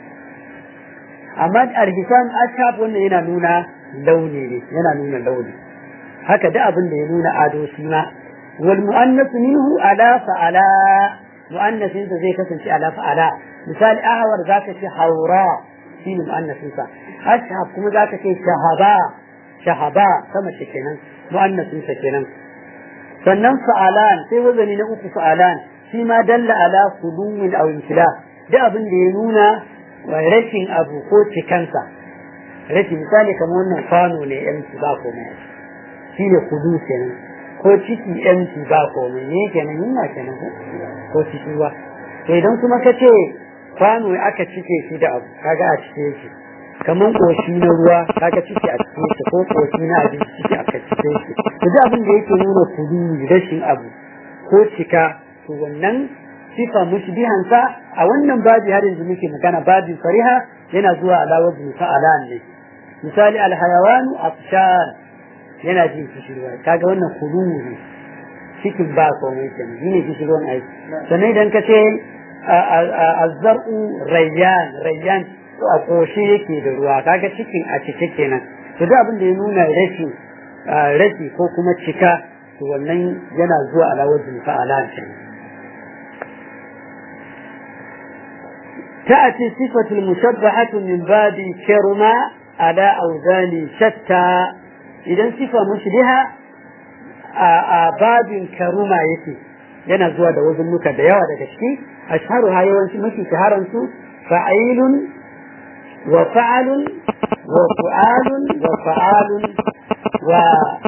amma al-hisan ashab wannan yana nuna launi ne yana nuna launi haka da abin da ya nuna ado shi ma wal mu'annas minhu ala fa'ala mu'annasin zai kasance ala fa'ala misali ahawar za ka ce haura shi ne mu'annasinsa ashab kuma za ka ce shahaba shahaba sama shi kenan mu'annasinsa kenan sannan fa'alan sai wazani na uku fa'alan shi ma dalla ala kudumin aw imtila da abin da ya nuna rashin abu ko cikansa rashin misali kamar wannan kwano ne yanci ba komai shi ne kudu kenan ko ciki yanci ba komai ne kenan yunwa kenan ko ciki ba to idan kuma ka ce kwano aka cike shi da abu kaga a cike shi kaman koshi na ruwa kaga cike a cike shi ko koshi na abinci cike aka cike shi to duk abin da yake nuna kudu rashin abu ko cika to wannan sifa mushbihan sa a wannan babi har yanzu muke magana babi fariha yana zuwa ala wazni fa'alan ne misali alhayawanu afshan yana jin kishirwa kaga wannan kudu ne cikin ba komai kenan shine kishirwan aiki sannan idan ka ce azzar'u rayyan rayyan a koshe yake da ruwa kaga cikin a cike kenan to duk abin da ya nuna rashi rashi ko kuma cika to wannan yana zuwa ala wajin fa'ala kenan تأتي صفة المشبهة من باب كرما على أوزان شتى إذا صفة مشبهة باب كرما يتي yana zuwa da wazunnuka da yawa daga ciki ashharu ha yawanci mafi shaharan su fa'ilun wa fa'alun wa fu'alun wa fa'alun wa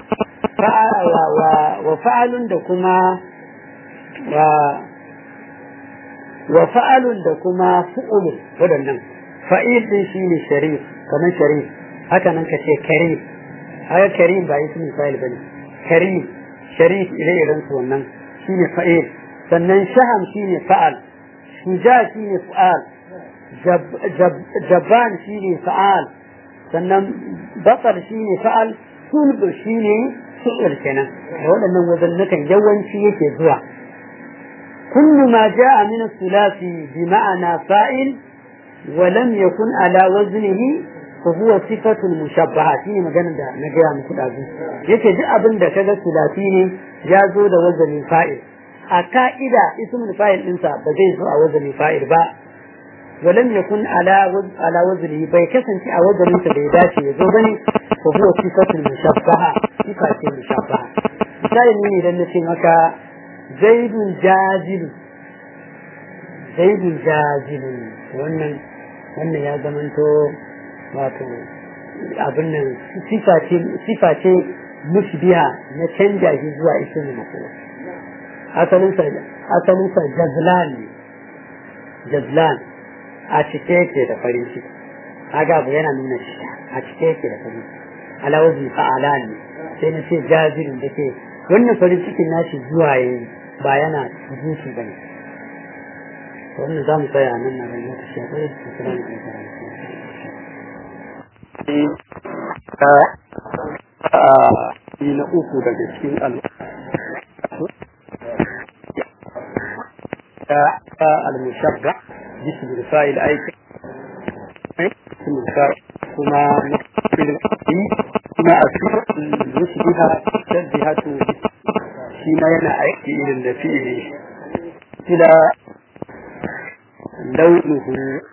wa fa'alun da kuma wa wa fa'alun da kuma fu'ulun waɗannan fa'il din shine sharif kamar sharif haka nan kace karim haka karim ba ismin fa'il bane karim sharif ire iren su wannan shine fa'il sannan shaham shine fa'al shuja shine fa'al jabban shine fa'al sannan batsar shine fa'al sulb shine fi'il kenan waɗannan wazannukan yawanci yake zuwa كل ما جاء من الثلاثي بمعنى فاعل ولم يكن على وزنه فهو صفة مشبهة شيء مجانا دا نجيا مكود أبو يكي جاء أبن دا كذا ثلاثي جازو دا وزن فاعل أكائدا اسم الفاعل إنسا بجيزو وزن فاعل با ولم يكن على وزن على وزنه بيكسن في وزن انت بيداشي يزوبني فهو صفة مشبهة صفة مشبهة مثال من إذا نسي مكا zaidun jazilu zaidun jazilu wannan wannan ya zamanto wato abin nan sifa ce mushbiha na canja shi zuwa ismin mafula asalinsa asalinsa jazlan ne jazlan a cike yake da farin ciki kaga abu yana nuna shi a cike yake da farin ciki alawazi fa'ala ne sai na ce jazilun da ke wannan farin cikin nashi zuwa yayi ba yana zuci bane wannan za mu tsaya nan na ran lokaci akwai assalamu alaikum na uku daga cikin al-mushabba bismi rifa'il aiki kuma kuma a cikin yushbiha tasbihatu shi ma yana aiki irin da fi'ili ila launuhu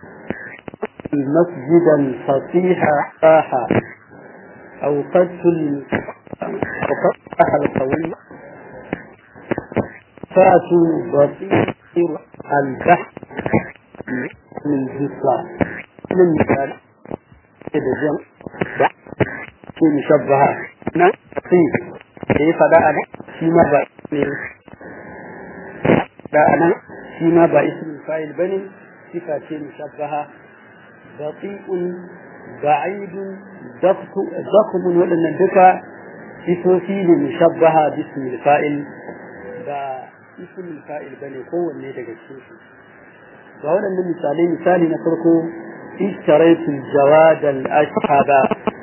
مسجدا فصيحا صاحا أو قدس وقطع القوي فاتوا بصير البحث من جسر من مثال كده جمع في مشبهة نصيب كيف ده أنا فيما بقى ده أنا فيما بقى اسم الفاعل بني صفة مشبهة بطيء بعيد ضخم ولن الدكا sifofi ne mushabbaha bismi fa'il ba ismul fa'il bane kowanne daga cikin su ga waɗannan misalai misali na farko ishtaraitu jawad al ashhaba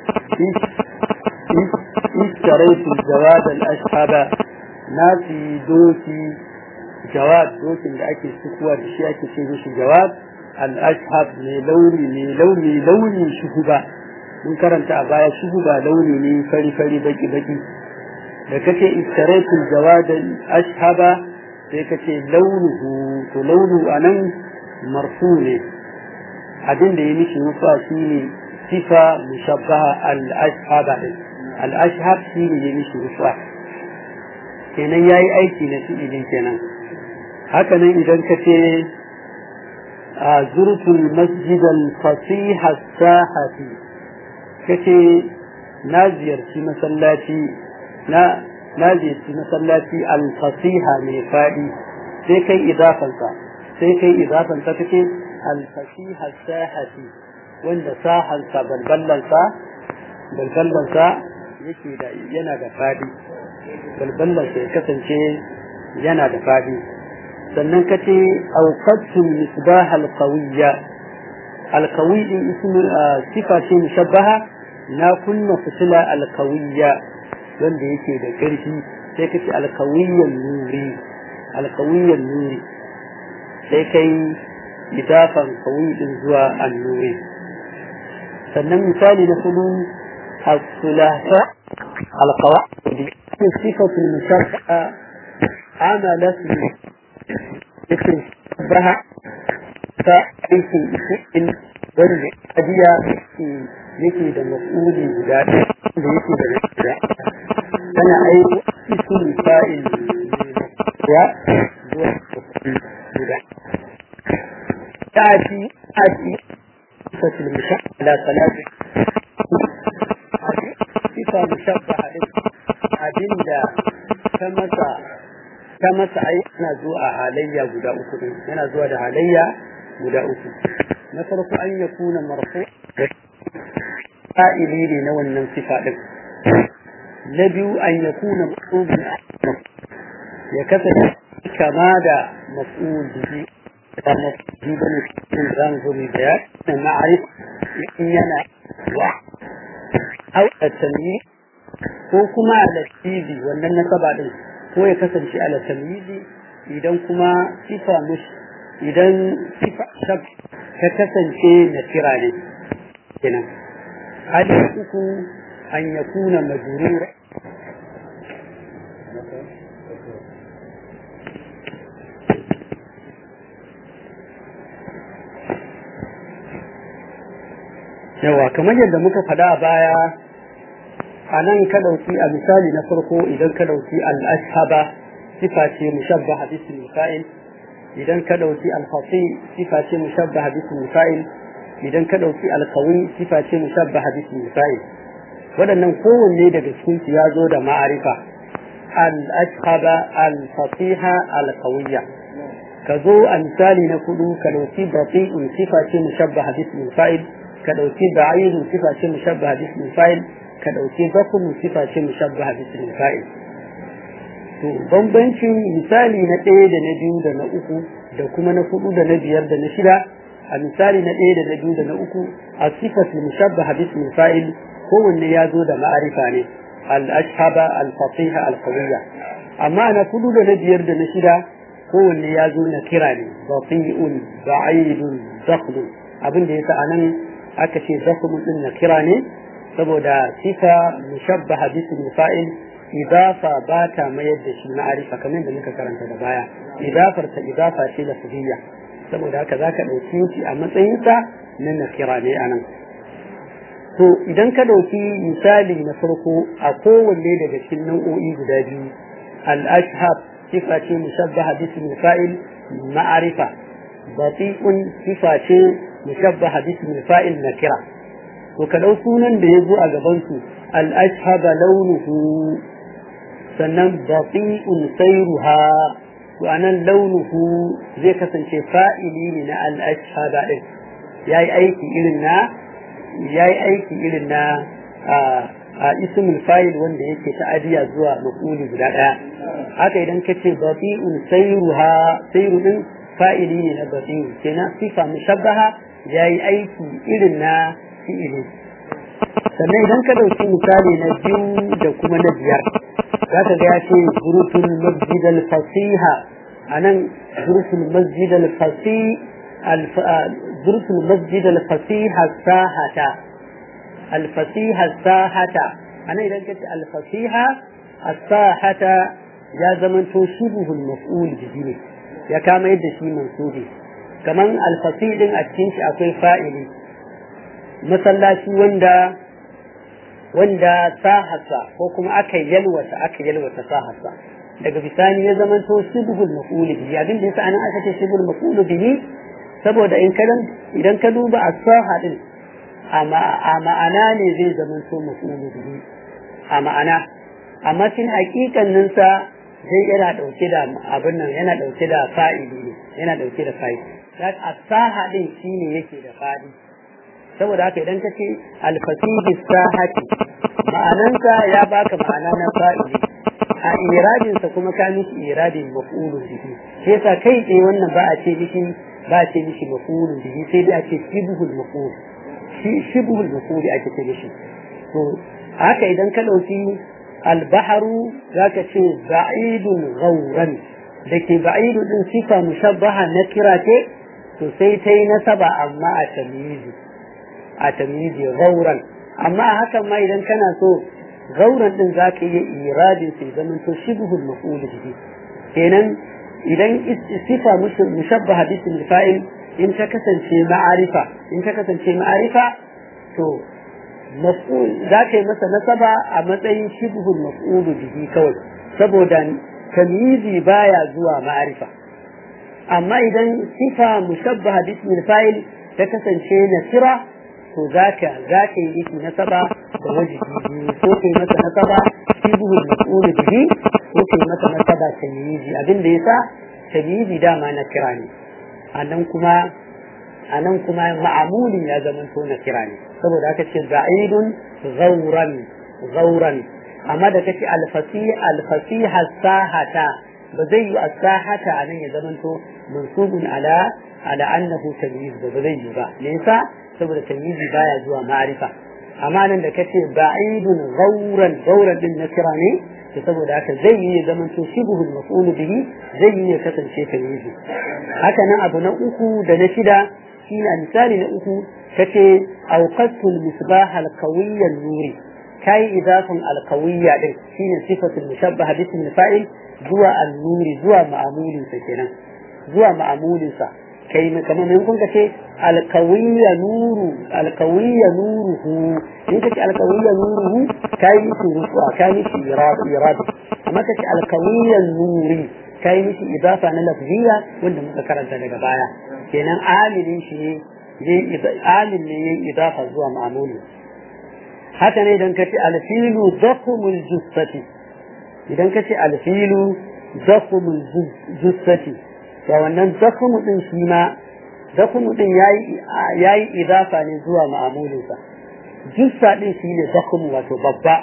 ishtaraitu jawad al ashhaba na fi doki jawad dokin da ake sukuwa da shi ake ce mishi jawad al ashhab mai launi mai launi launi shuhuba mun karanta a baya shuhuba launi ne fari fari baki baki da kace istaraitul jawadan ashhaba sai kace launuhu to launu anan marfu ne abin da ya mishi nufa shine sifa mushabbaha al ashhaba al ashhab shine ya mishi nufa kenan yayi aiki na fi'ilin kenan haka nan idan kace zurtul masjidal fasiha sahati kace na ziyarci masallaci na na ziyarci masallaci al-fasiha mai fadi sai kai idafansa sai kai idafansa kace al-fasiha sahati wanda sahansa balballansa balballansa yake da yana da fadi balballansa ya kasance yana da fadi sannan kace awqatul misbah al-qawiyya al-qawi ismu sifa ce mushabbaha na kunna fitila alkawiyya wanda yake da ƙarfi sai kace alkawiyyan nuri alkawiyyan nuri sai kai idafan kawai din zuwa annuri sannan misali na kudu الثلاثة القواعد صفة المشرعة عملت مثل بها فأيش شيء wanda ajiya yake da mas'uli guda da yake da guda tana aiki isul fa'il ya zuwa guda ta'ati ati fatil mushaqqala salati sifa mushabbaha din abinda ta masa ta masa ai ana zuwa a halayya guda uku din yana zuwa da halayya guda uku na farko an ya kuna marfu fa'ili ne na wannan sifa din na biyu an ya kuna mafubin ya kasance kama da maf'ul bihi da maf'ul bane cikin zan zo mai bayani na ma'arif in yana wa au at-tamyiz ko kuma al-tizi wannan nasaba din ko ya kasance al-tamyizi idan kuma sifa mush idan sifa shab ta kasance na kira ne kenan hali uku an yakuna majrura yawa kamar yadda muka faɗa a baya a nan ka ɗauki a misali na farko idan ka ɗauki al-ashhaba sifa ce mushabbaha bismil fa'il idan ka ɗauki al-fasi sifa ce mushabbaha bismil fa'il idan ka ɗauki al-qawi sifa ce mushabbaha bismil fa'il waɗannan kowanne daga cikin su ya zo da ma'arifa al-ashhaba al-fasiha al-qawiyya ka zo a misali na kudu ka ɗauki bati'un sifa ce mushabbaha bismil fa'il ka ɗauki ba'irun sifa ce mushabbaha bismil fa'il ka ɗauki bakun sifa ce mushabbaha bismil fa'il to bambancin misali na ɗaya da na biyu da na uku da kuma na hudu da na biyar da na shida a misali na ɗaya da na biyu da na uku a sifatul mushabbaha bismil fa'il kowanne ya zo da ma'arifa ne al-ashhaba al-fasiha al-qawiyya amma na hudu da na biyar da na shida kowanne ya zo na kira ne bati'un ba'idun zakhlun abin da yasa anan aka ce zakhlun din na kira ne saboda sifa mushabbaha bismil fa'il idafa ba ta mayar da shi ma'arifa kamar da muka karanta da baya idafar ta idafa ce lafziyya saboda haka zaka dauki shi a matsayin sa na nakira ne anan to idan ka dauki misali na farko a kowanne daga cikin nau'o'i guda biyu al-ashhab sifa ce mushabbaha bismil fa'il ma'arifa bati'un sifa ce mushabbaha bismil fa'il nakira to ka dau sunan da ya zo a gaban su al-ashhaba launuhu sannan bati'un sayruha to anan launuhu zai kasance fa'ili ne na al-ashhaba din yayi aiki irin na yayi aiki irin na a ismul fa'il wanda yake ta'adiya zuwa maf'uli guda daya haka idan kace bati'un sayruha sayru din fa'ili ne na bati'u kenan sifa mushabbaha yayi aiki irin na fi'ili sannan idan ka dauki misali na biyu da kuma na biyar za ka ga ya ce zurufin masjid al-fasiha a nan zurufin masjid al-fasi zurufin masjid al-fasiha sahata al-fasiha sahata a nan idan ka ce al-fasiha sahata ya zamanto shubuhul maf'ul bihi ne ya kama yadda shi mansubi kaman al-fasi din a cikin shi akwai fa'ili masallaci wanda wanda sahasa ko kuma aka yalwata aka yalwata sahasa daga bisani ya zama to shibhul maf'ul bihi abin da yasa anan aka ce shibhul maf'ul bihi saboda in kadan idan ka duba as-saha din a ma'ana ne zai zama to maf'ul bihi a ma'ana amma cin hakikanin sa zai yana dauke da abin nan yana dauke da fa'ili ne yana dauke da fa'ili as-saha din shine yake da fa'ili saboda haka idan ka ce alfasihi sahati ma'anansa ya baka ma'ana na fa'ili a iradinsa kuma ka mishi iradin maf'ulun bihi sai yasa kai tsaye wannan ba a ce mishi ba a ce mishi maf'ulun bihi sai dai a ce shibhul maf'ul shi shibhul maf'ul ake ce mishi to haka idan ka dauki albaharu zaka ce ba'idun ghawran da ke ba'idu din sifa mushabbaha na kira ce to sai ta yi nasaba amma a tamyizi a tamyizi gauran amma a hakan ma idan kana so gauran din za ka iya iradin sai zaman to shibhul maf'ul bihi kenan idan sifa mushabbaha bisim fa'il in ta kasance ma'arifa in ta kasance ma'arifa to maf'ul za ka yi masa nasaba a matsayin shibhul maf'ul bihi kawai saboda tamyizi baya zuwa ma'arifa amma idan sifa mushabbaha bismil fa'il ta kasance nasira to zaka zaka yi miki nasaba da wajibi ko kai masa nasaba shibhul maf'ul bihi ko kai masa nasaba tamyizi abin da yasa tamyizi dama na kira ne anan kuma anan kuma ma'amulin ya zama to na kira ne saboda haka ce za'idun ghauran ghauran amma da kace alfasi alfasiha sahata ba zai yi as-sahata anan ya zamanto mansubun ala ala annahu tamyiz ba zai yi ba me yasa saboda tamyizi baya zuwa ma'arifa amma nan da kace ba'idun ghauran ghauran din na kira ne to saboda haka zai yi ya zamanto shibhul maf'ul bihi zai yi ya kasance tamyizi haka nan abu na uku da na shida shine misali na uku kace awqatul misbah al-qawiyya nuri kai idafin alkawiyya din shine sifatul mushabbaha bismil fa'il zuwa al-nuri zuwa ma'amulin sa kenan zuwa ma'amulin sa kai kamar mun kun ce alkawiyya nuru alkawiyya nuruhu in kace alkawiyya nuruhu kai miki rufa kai miki irad irad amma kace alkawiyya nuri kai miki idafa na lafziya wanda muka karanta daga baya kenan amilin shi ne amil ne yin idafa zuwa ma'amulin haka ne idan ka ce alfilu zakumul jussati idan ka ce alfilu zakumul jussati to wannan zakumu din shi ma zakumu din yayi yayi idafa ne zuwa ma'amulinsa jussa din shi ne zakumu wato babba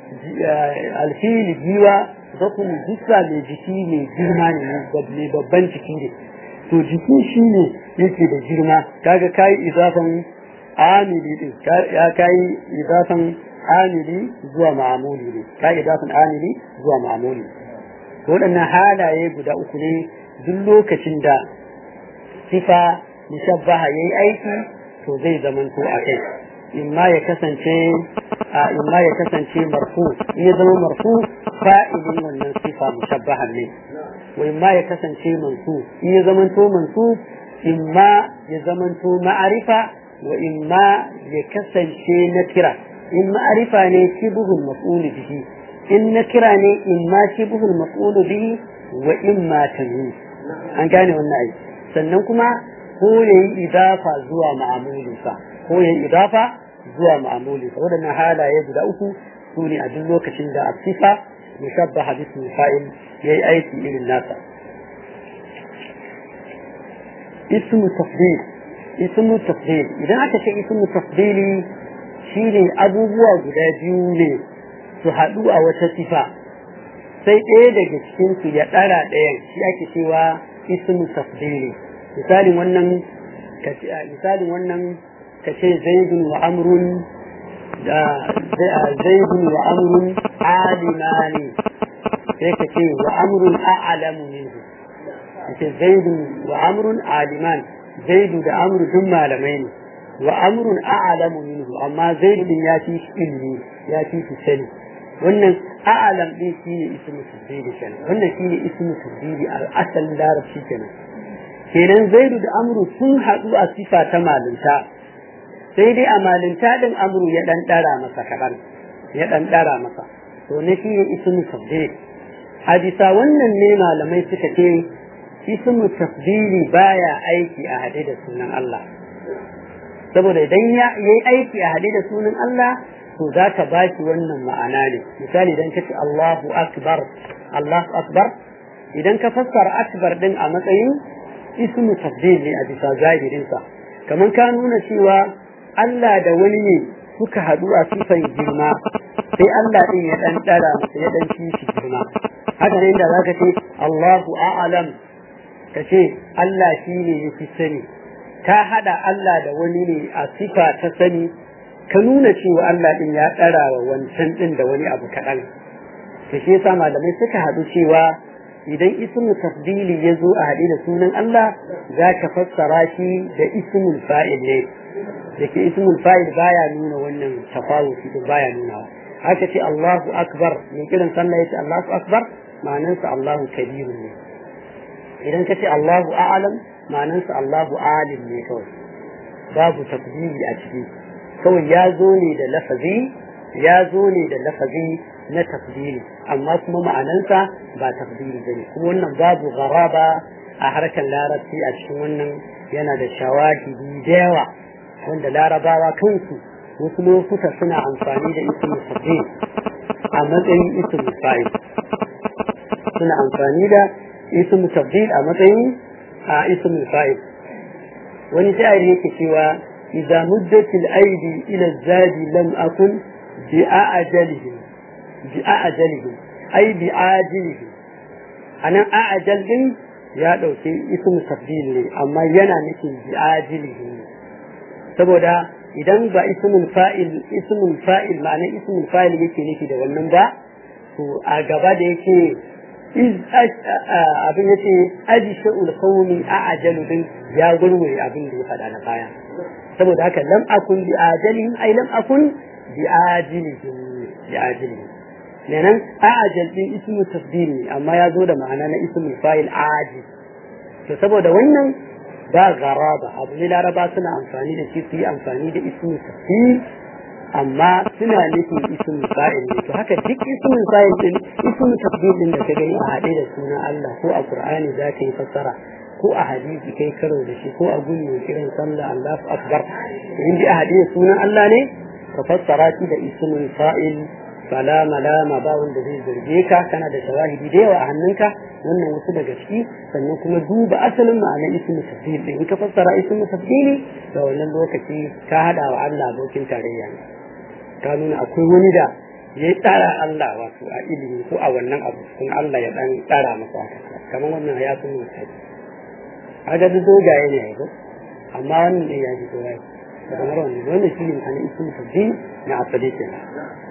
alfilu jiwa zakumu jussa mai jiki mai girma ne mai babban jiki ne to jiki shi ne yake da girma kaga kai idafan amili din ya kai idafan amili zuwa ma'amuli ne kai idafan amili zuwa ma'amuli waɗannan halaye guda uku ne duk lokacin da sifa mushabbaha yayi aiki to zai zamanto a kai imma ya kasance a imma ya kasance marfu in ya zama marfu fa'ilin wannan sifa mushabbahan ne wa imma ya kasance mansu in ya zamanto mansu imma ya zamanto ma'arifa wa imma ya kasance na kira in ma'arifa ne shibhul maf'ul bihi in na kira ne imma shibhul maf'ul bihi wa imma tamyiz an gane wannan ai sannan kuma ko yayi idafa zuwa ma'amulinsa ko yayi idafa zuwa ma'amulinsa wadannan halaye guda uku su ne a duk lokacin da asifa mushabbaha bismi fa'il yayi aiki irin nasa ismu tafdil ismu tafdil idan aka ce ismu tafdili shine abubuwa guda biyu ne su haɗu a wata sifa sai ɗaya daga cikin su ya ɗara ɗayan shi ake cewa ismu tafdili misalin wannan misalin wannan ka ce zaidun wa amrun da zaidun wa amrun alimani sai ka ce wa amrun a'lamu minhu ka ce zaidun wa amrun aliman zaidu da amru duk malamai ne wa amrun a'lamu minhu amma zaidu din ya fi ilmi ya fi sani wannan a'lam din shine ismu tafdili kenan wannan shine ismu tafdili a asalin larabci kenan kenan zaidu da amru sun haɗu a sifa ta malinta sai dai a malinta din amru ya dan dara masa kaɗan ya dan dara masa to ne shine ismu tafdili a bisa wannan ne malamai suka ce ismu tafdili baya aiki a haɗe da sunan Allah saboda idan ya yi aiki a haɗe da sunan Allah to za ka ba shi wannan ma'ana ne misali idan ka ce Allahu akbar Allahu akbar idan ka fassara akbar din a matsayin ismu tafdil ne a bisa zahirinsa kamar ka nuna cewa Allah da wani ne suka haɗu a sifan girma sai Allah din ya dan dara masa ya dan shi girma haka ne inda zaka ce Allahu a'lam ka ce Allah shi ne ya fi sani ka haɗa Allah da wani ne a sifa ta sani ka nuna cewa Allah ɗin ya ɗara wa wancan ɗin da wani abu kaɗan. Ta shi yasa malamai suka haɗu cewa idan ismu tafdili ya zo a haɗe da sunan Allah za ka fassara shi da ismul fa'il ne da ke ismul fa'il baya nuna wannan tafawuti din baya nuna haka ce Allahu akbar mai kiran sallah yace Allahu akbar ma'anansa Allahu kabiru ne idan ka ce Allahu a'lam ma'anansa Allahu alim ne kawai babu tafdili a ciki kawai ya zo ne da lafazi ya zo ne da lafazi na tafdili amma kuma ma'anansa ba tafdili bane kuma wannan babu garaba a harkar larabci a cikin wannan yana da shawahidi da yawa wanda larabawa kansu wasu lokuta suna amfani da ismul tafdil a matsayin ismul fa'il suna amfani da ismul tafdil a matsayin a ismul fa'il wani sha'ir yake cewa idza muddatil aidi ila zadi lam akun bi a'jalihim bi a'jalihim ai bi ajilihim anan a'jal din ya dauke ismu tafdil ne amma yana nufin bi ajilihim saboda idan ba ismul fa'il ismul fa'il ma'ana ismul fa'il yake nufi da wannan ba to a gaba da yake iz abin yace aji sha'ul qawmi a'jalu din ya gurgure abin da ya faɗa na baya saboda haka lam akun bi ajalihim ai lam akun bi ajilihim bi ajilihim kenan a'jal din ismu tafdil ne amma ya zo da ma'ana na ismul fa'il ajil to saboda wannan ba garaba abu ne laraba suna amfani da shi su yi amfani da ismul tafdil amma suna nufin ismul fa'il ne to haka duk ismul fa'il din ismul tafdil din da ka gani a haɗe da sunan Allah ko a Qur'ani za ka yi fassara ko a hadisi kai karo da shi ko a gunyo kiran sallah Allahu akbar in bi a haɗe da sunan Allah ne ka fassara shi da ismul fa'il fala malama ba wanda zai zarge ka kana da shawahidi da yawa a hannunka wannan wasu daga ciki sannan kuma duba asalin ma'anar ismu tafdil din in ka fassara ismu tafdili da wannan lokaci ka hada wa Allah abokin tarayya ne ka nuna akwai wani da ya tsara Allah wato a ilimi ko a wannan abu kun Allah ya dan tsara masa haka kamar wannan ya sun mutai kaga duk dogaye ne ko amma wannan ne ya ji dogaye kamar wannan wannan shi ne ma'anar ismu tafdil na asali kenan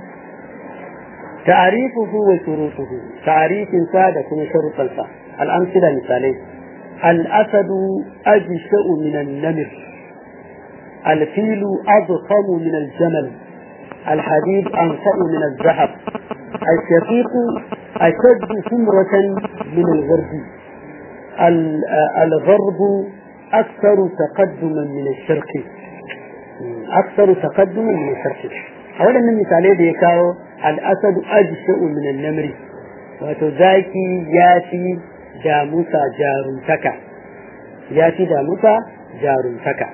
تعريفه وشروطه تعريف سادة كن شروط الفا الأمثلة مثالين الأسد أجشأ من النمر الفيل أضخم من الجمل الحديد أنفأ من الذهب الشقيق أشد ثمرة من الغرب الغرب أكثر تقدما من الشرق أكثر تقدما من الشرق أولا من مثالين ديكاو al'asadu ajsha'u min an-namri wato zaki ya fi damusa jaruntaka ya fi damusa jaruntaka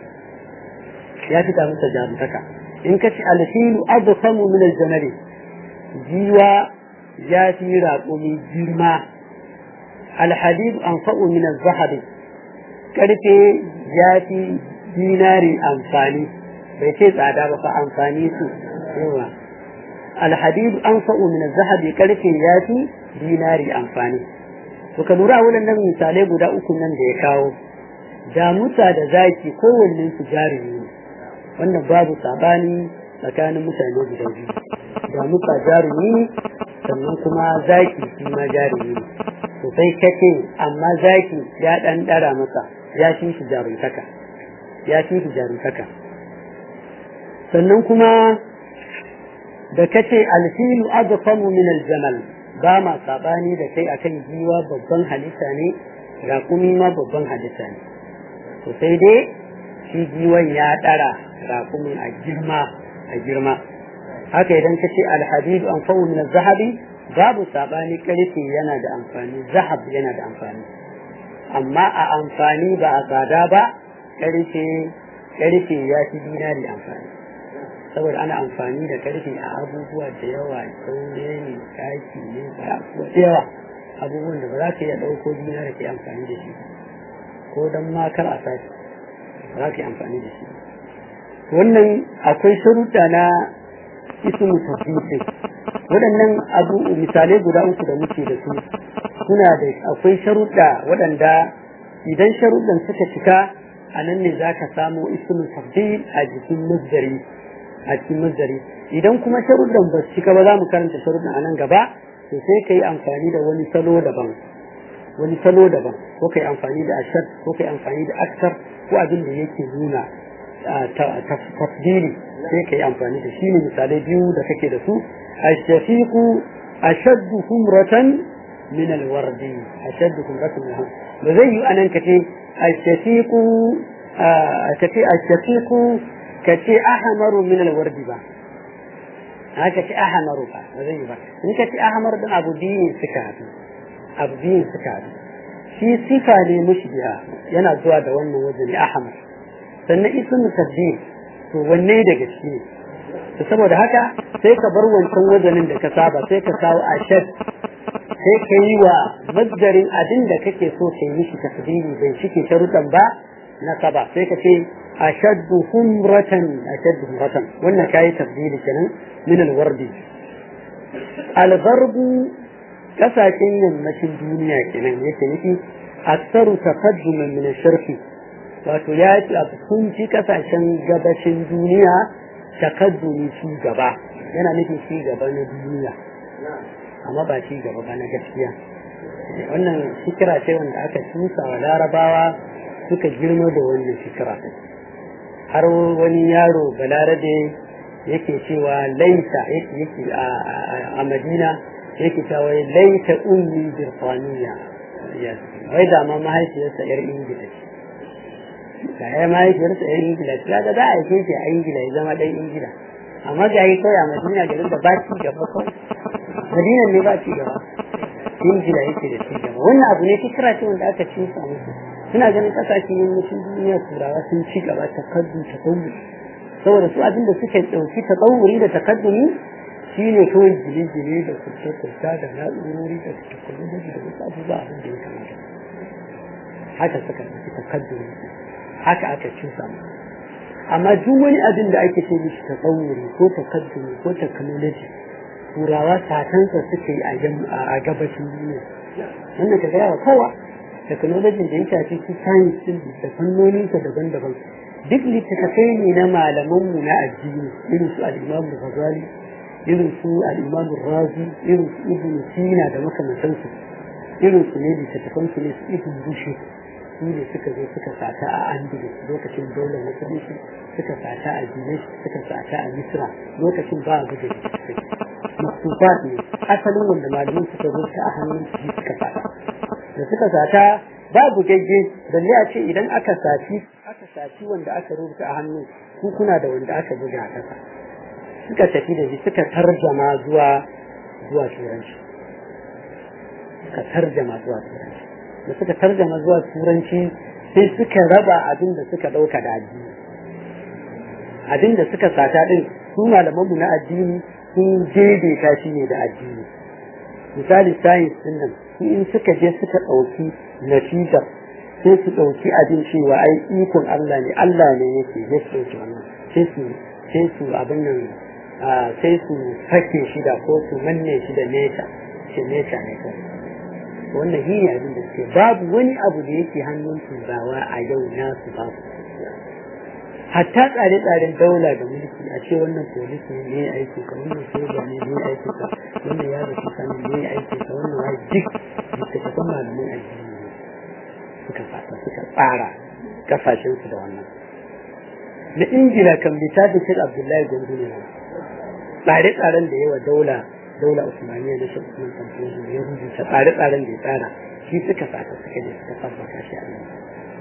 ya fi damusa jaruntaka in ka ci alfilu adkhamu min al-jamali jiwa ya fi raƙumi girma alhadid anfa'u min az-zahabi karfe ya fi dinari amfani bai ce tsada ba fa amfani su yawa alhadid anfa'u min az-zahabi karfe yafi dinari amfani to ka lura wannan nan misalai guda uku nan da ya kawo damuta da zaki kowannen su jarumi ne wannan babu sabani tsakanin mutane guda biyu damuta jarumi sannan kuma zaki shi ma jarumi ne to sai kace amma zaki ya dan dara masa ya fi shi jaruntaka ya fi shi jaruntaka sannan kuma da kace alfilu adfamu min aljamal ba ma sabani da kai akan giwa babban halitta ne raƙumi ma babban halitta ne to sai dai shi giwan ya ɗara raƙumin a girma a girma haka idan ka ce alhadidu an fa'u min zahabi babu sabani karfe yana da amfani zahab yana da amfani amma a amfani ba a tsada ba karfe karfe ya fi dinari amfani saboda ana amfani da karfe a abubuwa da yawa saure ne kaki ne da yawa abubuwan da ba za ka iya ɗauko dinar da ke amfani da shi ko don ma kar a sashi ba za ka yi amfani da shi wannan akwai sharuɗa na ismu tafsir waɗannan abu misalai guda uku da muke da su suna da akwai sharuɗa waɗanda idan sharuɗan suka cika a nan ne za ka samu ismu tafsir a jikin masdari a cikin masdari idan kuma sharuɗan ba su cika ba za mu karanta sharuɗan a nan gaba to sai ka yi amfani da wani salo daban wani salo daban ko kai amfani da ashad ko kai amfani da aksar ko abin da yake nuna tafdili sai kai amfani da shi ne misalai biyu da kake da su ashafiqu ashaddu humratan min alwardi ashaddu humratan min da zai yi anan kace ashafiqu kace ashafiqu kace ahmaru min alwardi ba haka ce ahmaru ba ba zai yi ba in kace ahmar din abu biyu suka haɗu abu biyu suka haɗu shi sifa ne mushbiha yana zuwa da wannan wajen ahmar sannan ismu tabdil to wanne daga shi ne to saboda haka sai ka bar wancan wajenin da ka saba sai ka kawo ashad sai ka yi wa mazdarin abin da kake so ka yi mishi tafdili bai cike sharuɗan ba na saba sai ka ce ashaddu humratan ashaddu humratan wannan kayi tafdili kenan min alwardi algarbu kasashen yammacin duniya kenan yake nufi aksaru taqadduman min sharqi wato ya ci a sun ci kasashen gabashin duniya takaddumi ci gaba yana nufin ci gaba na duniya amma ba ci gaba ba na gaskiya wannan fikira ce wanda aka tusa wa larabawa suka girma da wannan fikira har wani yaro balarabe yake cewa laita yake a madina yake cewa laita ummi birtaniya wai da ma mahaifiyarsa yar ingila ce ga ya mahaifiyarsa yan ingila ta ga za a yi shi a ingila ya zama ɗan ingila amma ga yi kawai a madina garin da ba ci gaba kawai madinan ne ba ci gaba ingila yake da ci gaba wannan abu ne fikira ce wanda aka ci sa musu suna ganin kasashen yammacin duniya turawa sun ci gaba ta kaddu ta kauri saboda su abin da suke ɗauki ta kauri da takaddumi shi ne kawai gine-gine da kurce-kurce da na'urori da teknoloji da wasu abubuwa abin da ya kamata haka suka ɗauki takaddumi haka aka cusa amma duk wani abin da ake ce mishi tasawuri ko takaddumi ko technology turawa satansa suke yi a gabashin duniya wannan ka gaya wa kowa technology da ya shafi su science din da fannoninsa daban-daban duk littattafai ne na malamanmu na addini irin su al-imam ghazali irin su al-imam razi irin su ibn sina da makamantansu irin su ne littattafan su ne su ibn rushd su ne suka zo suka sata a andalus lokacin daular musulunci suka sata a dinesh suka sata a misra lokacin ba a buga maksufat ne asalin wanda malamin suka zo ta a hannun su suka sata da suka sata babu gagge balle a ce idan aka saci aka saci wanda aka rubuta a hannu ku kuna da wanda aka buga a kasa suka tafi da shi suka tarjama zuwa zuwa turanci suka tarjama zuwa turanci da suka tarjama zuwa turanci sai suka raba abin da suka ɗauka da addini abin da suka sata din su malamanmu na addini sun daidaita shi ne da addini misali science din nan in suka je suka ɗauki natijar sai su ɗauki abin cewa ai ikon Allah ne Allah ne yake ya ɗauki wannan sai su sai su abin nan sai su sake shi da ko su manne shi da neta shi neta ne kawai wannan shi ne abin da suke babu wani abu da yake hannun turawa a yau nasu babu hatta tsare-tsaren daula da mulki a ce wannan polis ne ne aiki ka wannan soja ne ne aiki ka wannan ya da kusa ne ne aiki ka wannan ya duk littattafan malaman addini ne suka fata suka tsara kasashen su da wannan na ingila kan littafin shek abdullahi gwandu ne tsare-tsaren da yawa daula daula usmaniya na shek usman kamfani ya rubuta tsare-tsaren da ya tsara shi suka fata suka je suka tabbata shi a nan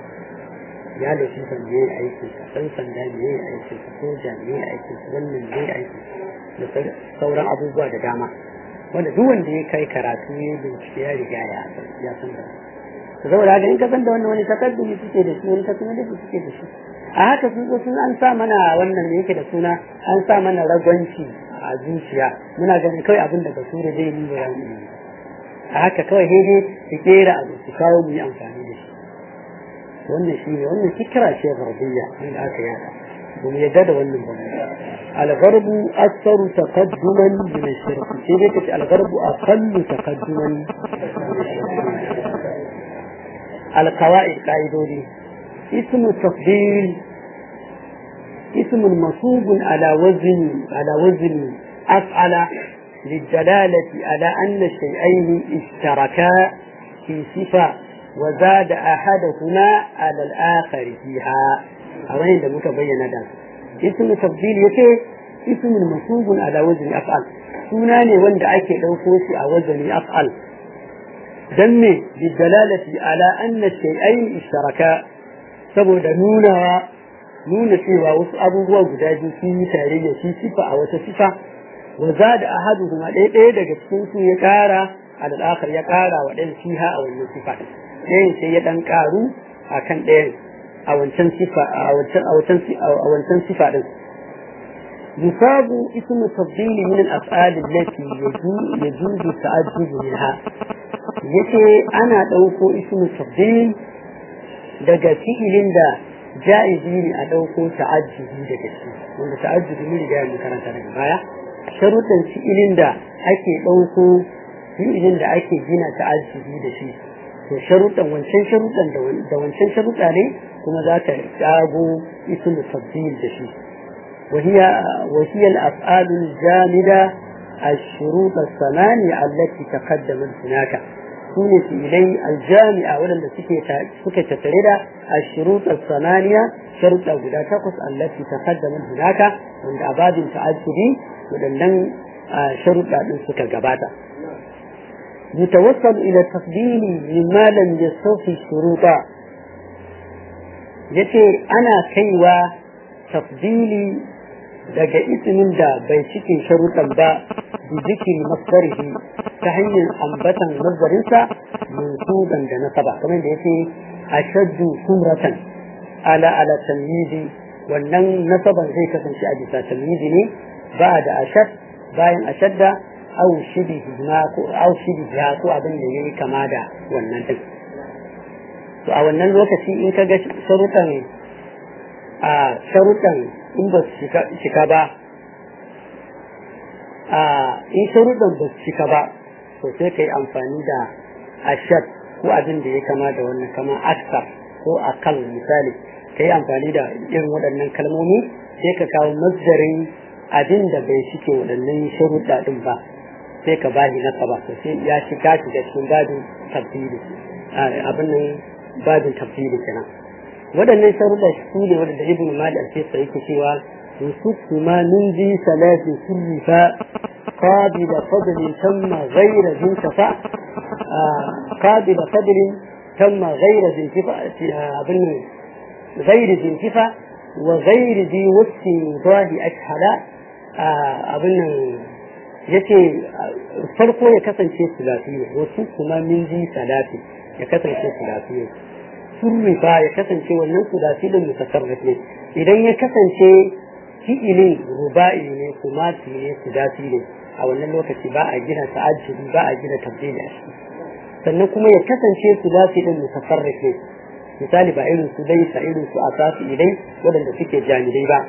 ya da shi san me aikin sa dan sanda me aikin sa soja me aikin sa wannan me aikin da sauran abubuwa da dama wanda duk wanda ya kai karatu ya bincike ya riga ya san ya san da saboda haka in ka san da wannan wani takaddumi suke da shi wani takaddumi suke da shi a haka sun zo sun an sa mana wannan me yake da suna an sa mana ragwanci a zuciya muna ganin kawai abin da basura zai yi ba mu a haka kawai dai su kera abu su kawo mu yi amfani da shi wannan shi ne wannan fikira ce garbiyya wanda aka yada ba mu yadda da wannan ba al-gharbu aktharu taqadduman min ash-shirk sai dai kace al-gharbu aqallu taqadduman al-qawaid qaidodi اسم التفضيل اسم منصوب على وزن على وزن أفعل للدلالة على أن الشيئين اشتركا في صفة وزاد أحدهما على الآخر فيها أوين ده متبين ده اسم تفضيل يكي اسم منصوب على وزن أفعل سناني وند أكي لو فوشي على وزن أفعل دمي بالدلالة على أن الشيئين اشتركا saboda nunawa nuna cewa wasu abubuwa guda biyu sun yi tarayya shi sifa a wata sifa wa za da ahadu kuma ɗaya ɗaya daga cikin su ya ƙara al'akar ya ƙara wa ɗayan fiha a wannan sifa ɗayan sai ya ɗan ƙaru a kan ɗayan a wancan sifa a wancan a wancan a wancan sifa ɗin yusabu ismu tabdili min al-af'al allati yajuzu ta'addudu minha yace ana ɗauko ismu tabdil daga fi'ilin da ja'izi ne a ɗauko ta'ajjubi daga shi wanda ta'ajjubi ne riga mu karanta daga baya sharuɗan fi'ilin da ake ɗauko fi'ilin da ake gina ta'ajjubi da shi to sharuɗan wancan sharuɗan da wancan sharuɗa ne kuma za ka ƙago ismu tabdil da shi وهي وهي الأفعال الجامدة الشروط الثمانية التي تقدمت هناك سنة إلي الجامعة ولن سكة تتريد الشروط الثمانية شروط أبدا تقص التي تقدمت هناك من أباد تعجبي ولن شروط أبدا سكة قباتا يتوصل إلى التفضيل مما لم يستوفي الشروط yace ana kaiwa tafdili daga ismin da bai cikin sharuɗan ba bi zikiri masdarihi ta hanyar ambatan nazarinsa mansuban da nasaba kamar da yake ashaddu sumratan ala ala tamyizi wannan nasaban zai kasance a bisa tamyizi ne ba da ashad bayan ashadda au shibihi ma ko au shibihi ko abin da yayi kama da wannan din to a wannan lokaci in ka ga sharuɗan a sharuɗan in ba su cika ba a in sharuɗan ba su cika ba to sai ka yi amfani da ashad ko abin da ya kama da wannan kama aksar ko akal misali ka yi amfani da irin waɗannan kalmomi sai ka kawo mazdarin abin da bai shike waɗannan sharuɗa ɗin ba sai ka bahi na ba to sai ya shiga shiga cikin babin tafsiri abin nan babin tafsiri kenan waɗannan sharuɗa su ne waɗanda ibn mali al-fisa yake cewa yusuf ma min zi salati sirrifa qabila fadlin tamma ghayra zintafa qabila fadlin tamma ghayra zintafa abin ghayra zintafa wa ghayra zi wasi dahi ashhala abin nan yace farko ya kasance sulasi ne wasu kuma min zi salati ya kasance sulasi ne surrifa ya kasance wannan sudasi din mutasarrif ne idan ya kasance fi'ilin ruba'i ne kumasi ne sudasi ne a wannan lokaci ba a gina ta'ajjubi ba a gina tabdili a ciki sannan kuma ya kasance sudasi din mutasarrif ne misali ba irin su dai sa irin su asasi idai waɗanda suke jami'ai ba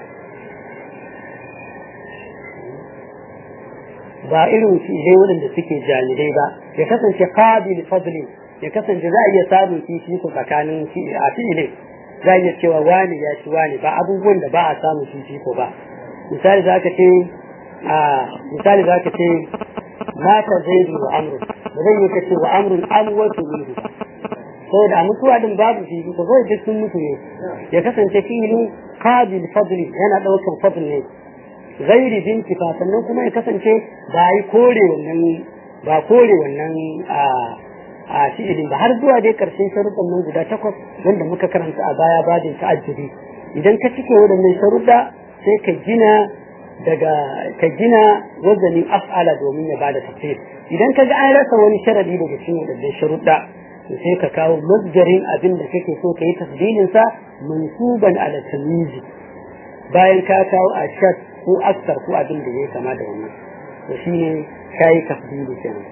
ba irin su idai waɗanda suke jami'ai ba ya kasance qabil fadli ya kasance za a iya samun fifiko tsakanin a fi'ilin za a iya cewa wani ya ci wani ba abubuwan da ba a samun fifiko ba misali za ka ce a misali za ka ce mata zaidu wa amru ba zai yi ka ce wa amrun amwatu minhu ba saboda a mutuwa din babu fifiko kawai duk sun mutu ne ya kasance fi'ilin qabil fadli yana ɗaukar fadl ne gairi bintifa sannan kuma ya kasance ba yi kore wannan ba kore wannan a a fi'ilin ba har zuwa dai karshen sharuɗan nan guda takwas wanda muka karanta a baya bajin ta'ajjubi idan ka cike waɗannan sharuɗa sai ka gina daga ka gina wazanin af'ala domin ya bada tafsir idan ka ga an rasa wani sharadi daga cikin waɗannan sharuɗa to sai ka kawo masdarin abin da kake so ka yi tasdilin sa mansuban ala tamyizi bayan ka kawo ashad ko aksar ko abin da ya kama da wannan to shine kai tasdili kenan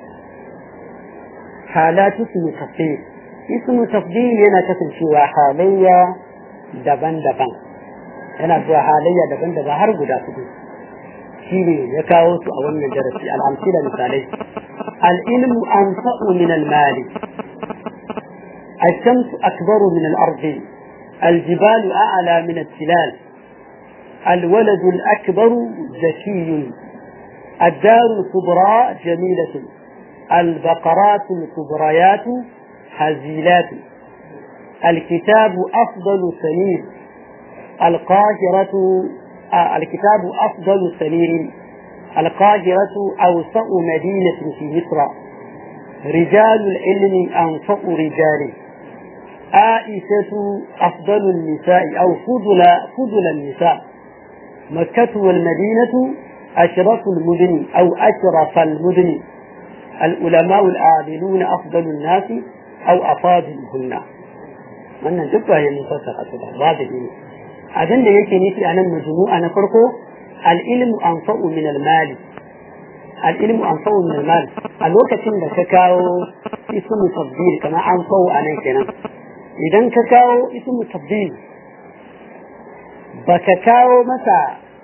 halatu ismu tafdil ismu tafdil yana kasancewa halayya daban-daban yana zuwa halayya daban-daban har guda hudu shine ya kawo su a wannan darasi al'amsila misalai al'ilmu anfa'u min al-mali الشمس أكبر من الأرض الجبال أعلى من التلال الولد الأكبر ذكي الدار الكبرى جميلة البقرات الكبريات هزيلات الكتاب أفضل سمير القاهرة آه الكتاب أفضل سمير القاهرة أوسع مدينة في مصر رجال العلم أنفع رجال عائشة أفضل النساء أو فضل فضل النساء مكة والمدينة أشرف المدن أو أشرف المدن العلماء العاملون أفضل الناس أو أفاضلهن wannan duk ba ya mufassara su ba babu ne abin da yake nufi a nan majmu'a na farko al-ilmu anfa'u min al-mali al-ilmu anfa'u min al-mal a lokacin da ka kawo ismu tabdil kamar anfa'u a nan kenan idan ka kawo ismu tabdil baka kawo masa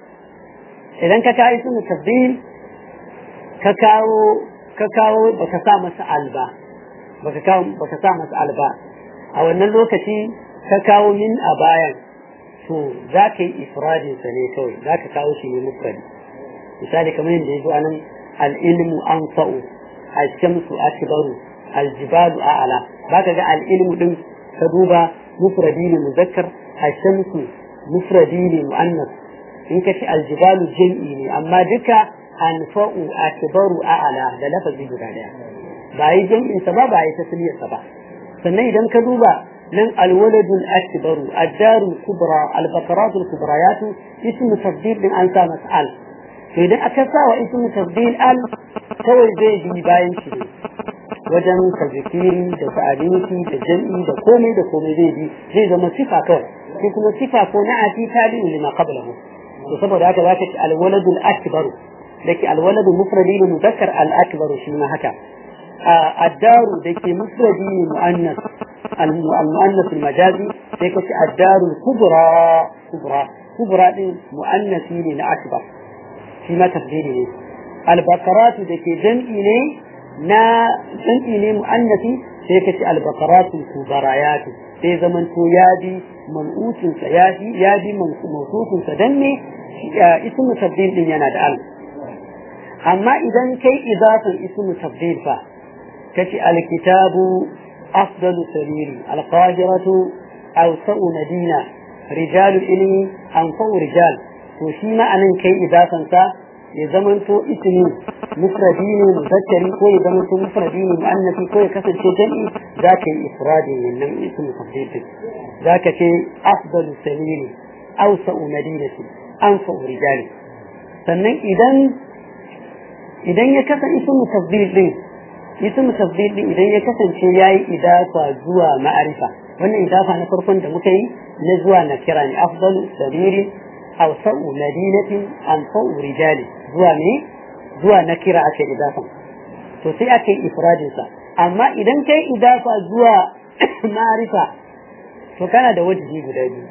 idan ka kawo ismu tabdil ka kawo ka kawo baka sa masa alba baka kawo baka sa masa alba a wannan lokaci ka kawo min a bayan to za ka yi ifradin sa ne kawai za ka kawo shi ne mufradi misali kamar yadda ya zo a nan al-ilmu anfa'u al-shamsu akbaru al-jibalu a'la ba ka ga al-ilmu din ka duba mufradi ne muzakkar al-shamsu mufradi ne mu'annas in ka ci al-jibalu jam'i ne amma duka anfa'u akbaru a'la da lafazi guda daya ba yi jam'in sa ba ba yi tasniyar sa ba sannan idan ka duba nan alwaladul akbaru addarul kubra albaqaratul kubrayat ismu tafdil din an sa mas'al to idan aka sa wa ismu tafdil al kawai zai bi bayan shi wajen tazkiri da ta'adinci da jam'i da komai da komai zai bi zai zama sifa kawai sai kuma sifa ko na ati tabi'u lima qablahu to saboda haka zaka ci alwaladul akbaru dake alwaladu mufradi ne muzakkar al akbaru shi ma haka الدار دكي مفردي مؤنث المؤنث المجازي دكي الدار الكبرى كبرى كبرى دي مؤنثي ne na akbar shi ma tafdili ne albaqarat dake jam'i ne na jam'i ne muannasi sai kace albaqarat kubarayat sai zaman to yadi man'utun sa yadi yadi mawsufun sa dan ne ismu tafdil din yana da al amma idan kai idafan ismu tafdil fa كتي الكتاب أفضل سبيل القاهرة أوسع مدينة رجال العلم أنفع رجال وشيما أن كي إضافة سا يزمن تو اسمي مفردين مذكري كو يزمن تو مفردين مؤنثي كو يكسر شيء جمعي ذاك إفراد من اسم تفضيل ذاك شيء أفضل سبيل أوسع مدينة أنفع رجال sannan idan idan ya kasa ismu tafdil din ismu tafdil din idan ya kasance yayi idafa zuwa ma'arifa wannan idafa na farkon da muka yi na zuwa na kira ne afdalu sabiri aw sa'u madinatin an sa'u rijali zuwa ne zuwa na kira ake idafa to sai ake ifradin sa amma idan kai idafa zuwa ma'arifa to kana da wajibi guda biyu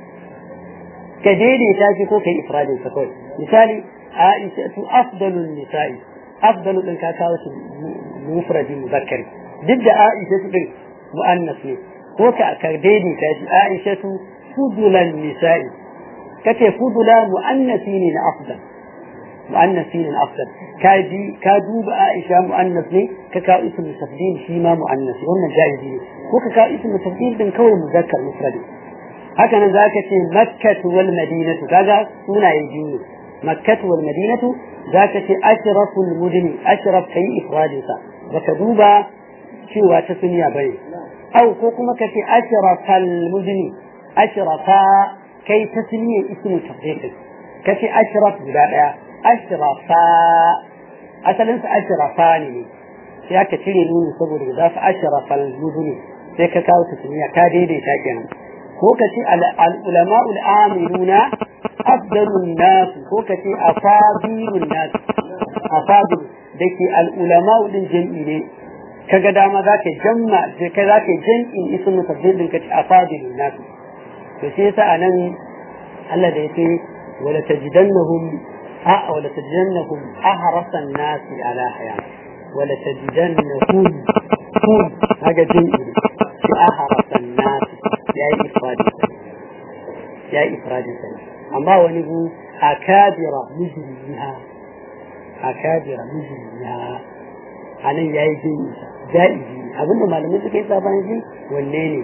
ka daidaita shi ko kai ifradin sa kawai misali aisha tu afdalun nisa'i afdalu din ka kawo shi mufradi muzakkari duk da aisha su din mu'annas ne ko ka ka daidaita shi aisha tu fudulan nisa'i kace fudula mu'annasi ne na afdal mu'annasi ne na afdal ka ji ka duba aisha mu'annas ne ka kawo ismu tafdil shi ma mu'annas wannan jaizi ne ko ka kawo ismu tafdil din kawai muzakkar mufradi haka nan zaka ce makkatu wal madinatu kaga sunaye biyu ne makkatu wal madinatu zaka ce ashraful mudni ashraf kai ifradinsa baka duba cewa ta suniya bane au ko kuma ka ce ashrafal mudni ashrafa kai ta suniya ismu tafdil ka ce ashraf guda daya ashrafa asalin sa ashrafa ne sai aka cire nuni saboda da fa ashrafal mudni sai ka kawo ta suniya ka daidaita kenan ko ka ce al-ulama al-amiluna afdalun nas ko ka ce afadilun nas afadil dake al-ulama din jami'i ne kaga dama zaka jamma je kai zaka jam'in ismu tafdil din ka ce afadilun nas to sai yasa anan Allah da yake wala tajidannahum a wala tajidannahum ahrasan nas ala hayat wala tajidannahum hum kaga jami'i ne ahrasan nas yayi ifradi yayi ifradi sai amma wani gu akabira mujriha akabira mujriha anan yayi jin jaizi abinda malamai suka yi sabani shi wanne ne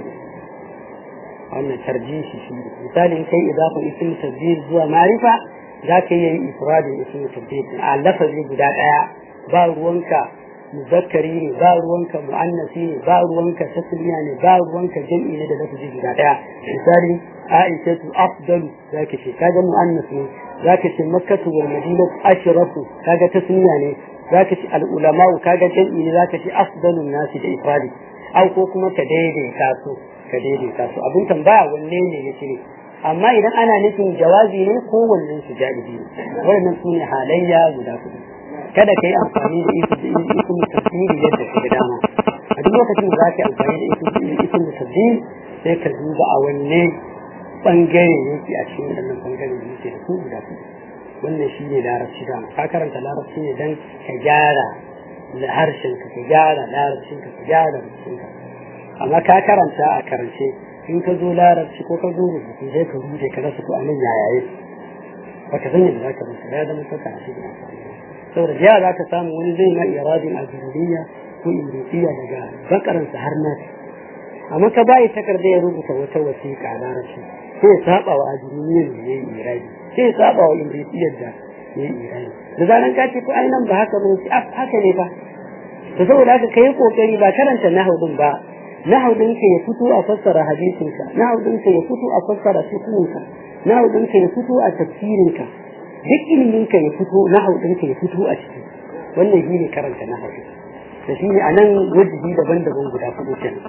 wannan tarjihi shi misali in kai idafin ismu tabdil zuwa marifa za ka yi ifradin ismu tabdil a lafazi guda daya ba ruwanka muzakkari ne ba ruwanka mu'annasi ne ba ruwanka tasliya ne ba ruwanka jam'i ne da lafazi guda daya misali aisha tu afdalu zaka ce kaga mu'annas ne zaka ce makkatu wal madinatu ashrafu kaga tasliya ne zaka ce al ulama kaga jam'i ne zaka ce afdalun nasi da ifradi au ko kuma ka daidaita su ka daidaita su abin tambaya wanne ne yake ne amma idan ana nufin jawazi ne ko wannan su ja'izi ne wannan su ne halayya guda kuɗi kada ka yi amfani da isin tasiri yadda ka dama a duk lokacin da za ka yi amfani da isin tasiri sai ka duba a wanne bangare yake a cikin wannan bangare da yake da su guda kuɗi wannan shi ne larabci dama ka karanta larabci ne don ka gyara harshenka ka gyara larabcinka ka gyara rubutunka amma ka karanta a karance in ka zo larabci ko ka zo rubutu sai ka rubuce ka rasa ko anan yaya yake baka san yadda zaka rubuta ya zama sauka a cikin amfani saboda da za ka samu wani zai ma iradin ajururiya ko imritiya daga bakaransa har nasi amma ka bayi takarda ya rubuta wata wasiƙa larabci sai ya saba wa ajururiyar da ya yi iradi sai ya saba wa imritiyar da ya yi iradi da zaran ka ce ko ai nan ba haka ba ne haka ne ba to saboda haka kai kokari ba karanta nahudin ba nahudinka ya fito a fassara hadisinka nahudinka ya fito a fassara fiqhinka nahudinka ya fito a tafsirinka duk iliminka ya fito nahudinka ya fito a ciki wannan shine karanta nahudu da shine anan wajibi daban-daban guda hudu kenan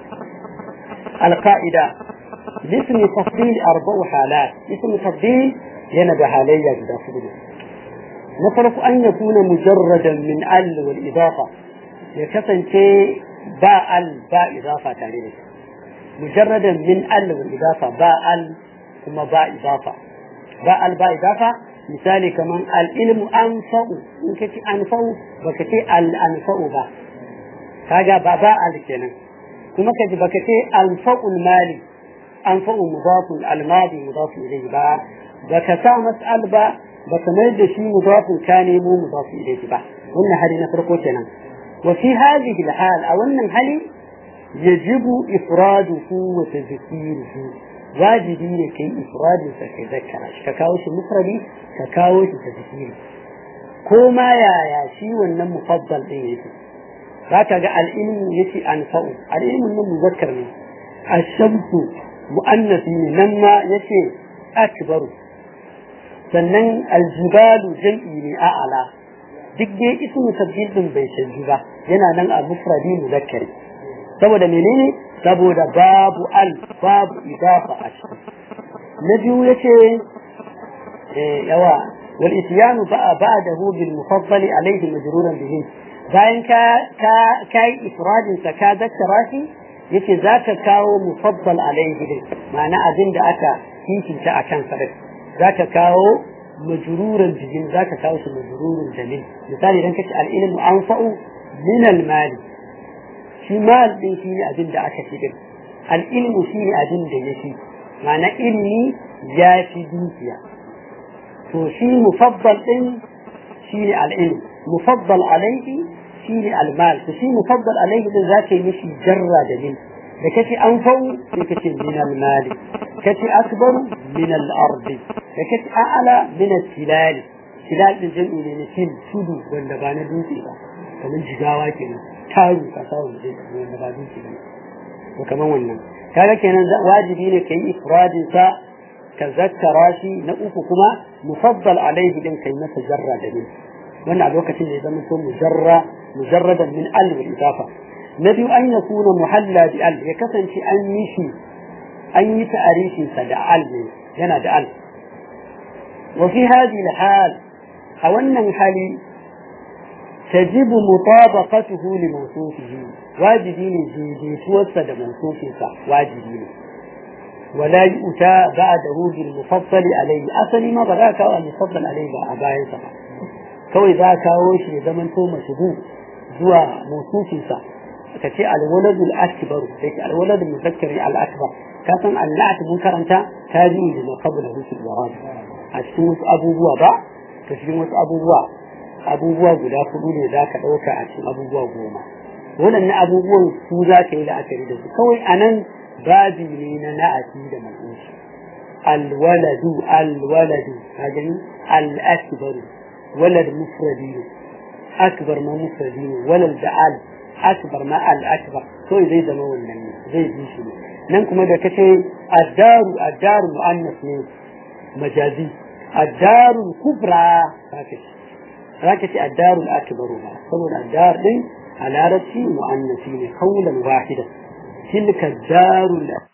alqaida اسم تفضيل أربع حالات اسم تفضيل ينبع عليا guda hudu نفرق أن يكون مجردا من ال والإضافة يكفن شيء باء ال باء إضافة تعليل مجردا من ال والإضافة باء ال ثم باء إضافة باء ال باء إضافة مثالي كمان العلم أنفع إن كتي أنفع وكتي الأنفع با كاجا باء ال كنا كما كتي بكتي أنفع المال أنفع مضاف الماضي مضاف إليه با بكتا مسأل با بكمل شيء مضاف كان مو مضاف إليه با قلنا هذه نفرقه كنا وفي هذه الحال أو أن هل يجب إفراده وتذكيره واجبين كي إفراده فتذكر ككاوش مفردي ككاوش تذكيره كوما يا يا شي wannan mufaddal din yake zaka ga al-ilmu yace anfa'u al-ilmu nan muzakkar ne ash-shamsu muannath ne nan ma yace akbaru sannan al-jibalu jam'i ne a'ala duk dai ismu tabdil din bai canji ba yana nan a mufradi muzakkari saboda menene saboda babu al babu idafa a ciki na biyu yace yawa wal ityanu ba ba'dahu bil mufaddali alayhi majruran bihi bayan ka ka kai ifradin sa ka zakkara shi yace zaka kawo mufaddal alayhi din ma'ana abin da aka hikinta akan sa zaka kawo majruran bihin zaka kawo shi majrurun jamil misali idan kace al-ilmu anfa'u min al-mali shi mal din shi ne abin da aka fi din al-ilmu shi ne abin da yake ma'ana ilmi ya fi dukiya to shi mufaddal din shi ne al-ilm mufaddal alayhi shi ne al-mal to shi mufaddal alayhi din zaka yi mishi jarra da min da kace anfa'u sai kace min al-mali kace akbaru min al-ardi da kace a'ala min al-tilal tilal din jami'i ne na fil tudu wanda ba na dutse ba kamar jigawa kenan taru ka sa wanda wanda ba dutse ba ko kamar wannan kaga kenan wajibi ne kai ifradin sa ka zakkara shi na uku kuma mufaddal alaihi din kai masa jarra da min wannan a lokacin da ya zama so mujarra mujarradan min al wal idafa na biyu an yakuna muhalla bi al ya kasance an yi shi an yi ta'arifin sa da al ne yana da al وفي هذه الحال أو أن الحال تجب مطابقته لموصوفه واجبين جيدي توسد موصوفه واجبين ولا يؤتى بعده بالمفضل عليه أصلي ما بذاك المفضل عليه أباين سبا كوي ذاك وش زمن تو مشبوه زوا موصوفه kace alwalad al-akbar sai alwalad al-muzakkari al-akbar ka san al-na'at mun karanta tabi'i da qabla rusul warad a cikin wasu abubuwa ba ta cikin wasu abubuwa abubuwa guda hudu ne za ka ɗauka a cikin abubuwa goma waɗannan abubuwan su za ka yi la'akari da su kawai a nan babi ne na na'ati da man'usu alwaladu alwaladu ka gani al'akbaru walad mufradi ne akbar ma mufradi ne walad da al akbar ma al akbar kawai zai zama wannan ne zai bi shi ne nan kuma da kace addaru addaru mu'annas ne majazi addaru kubra haka zaka ce addaru akbaru ba saboda addar din a larabci mu'annasi ne kaulan wahida tilka darul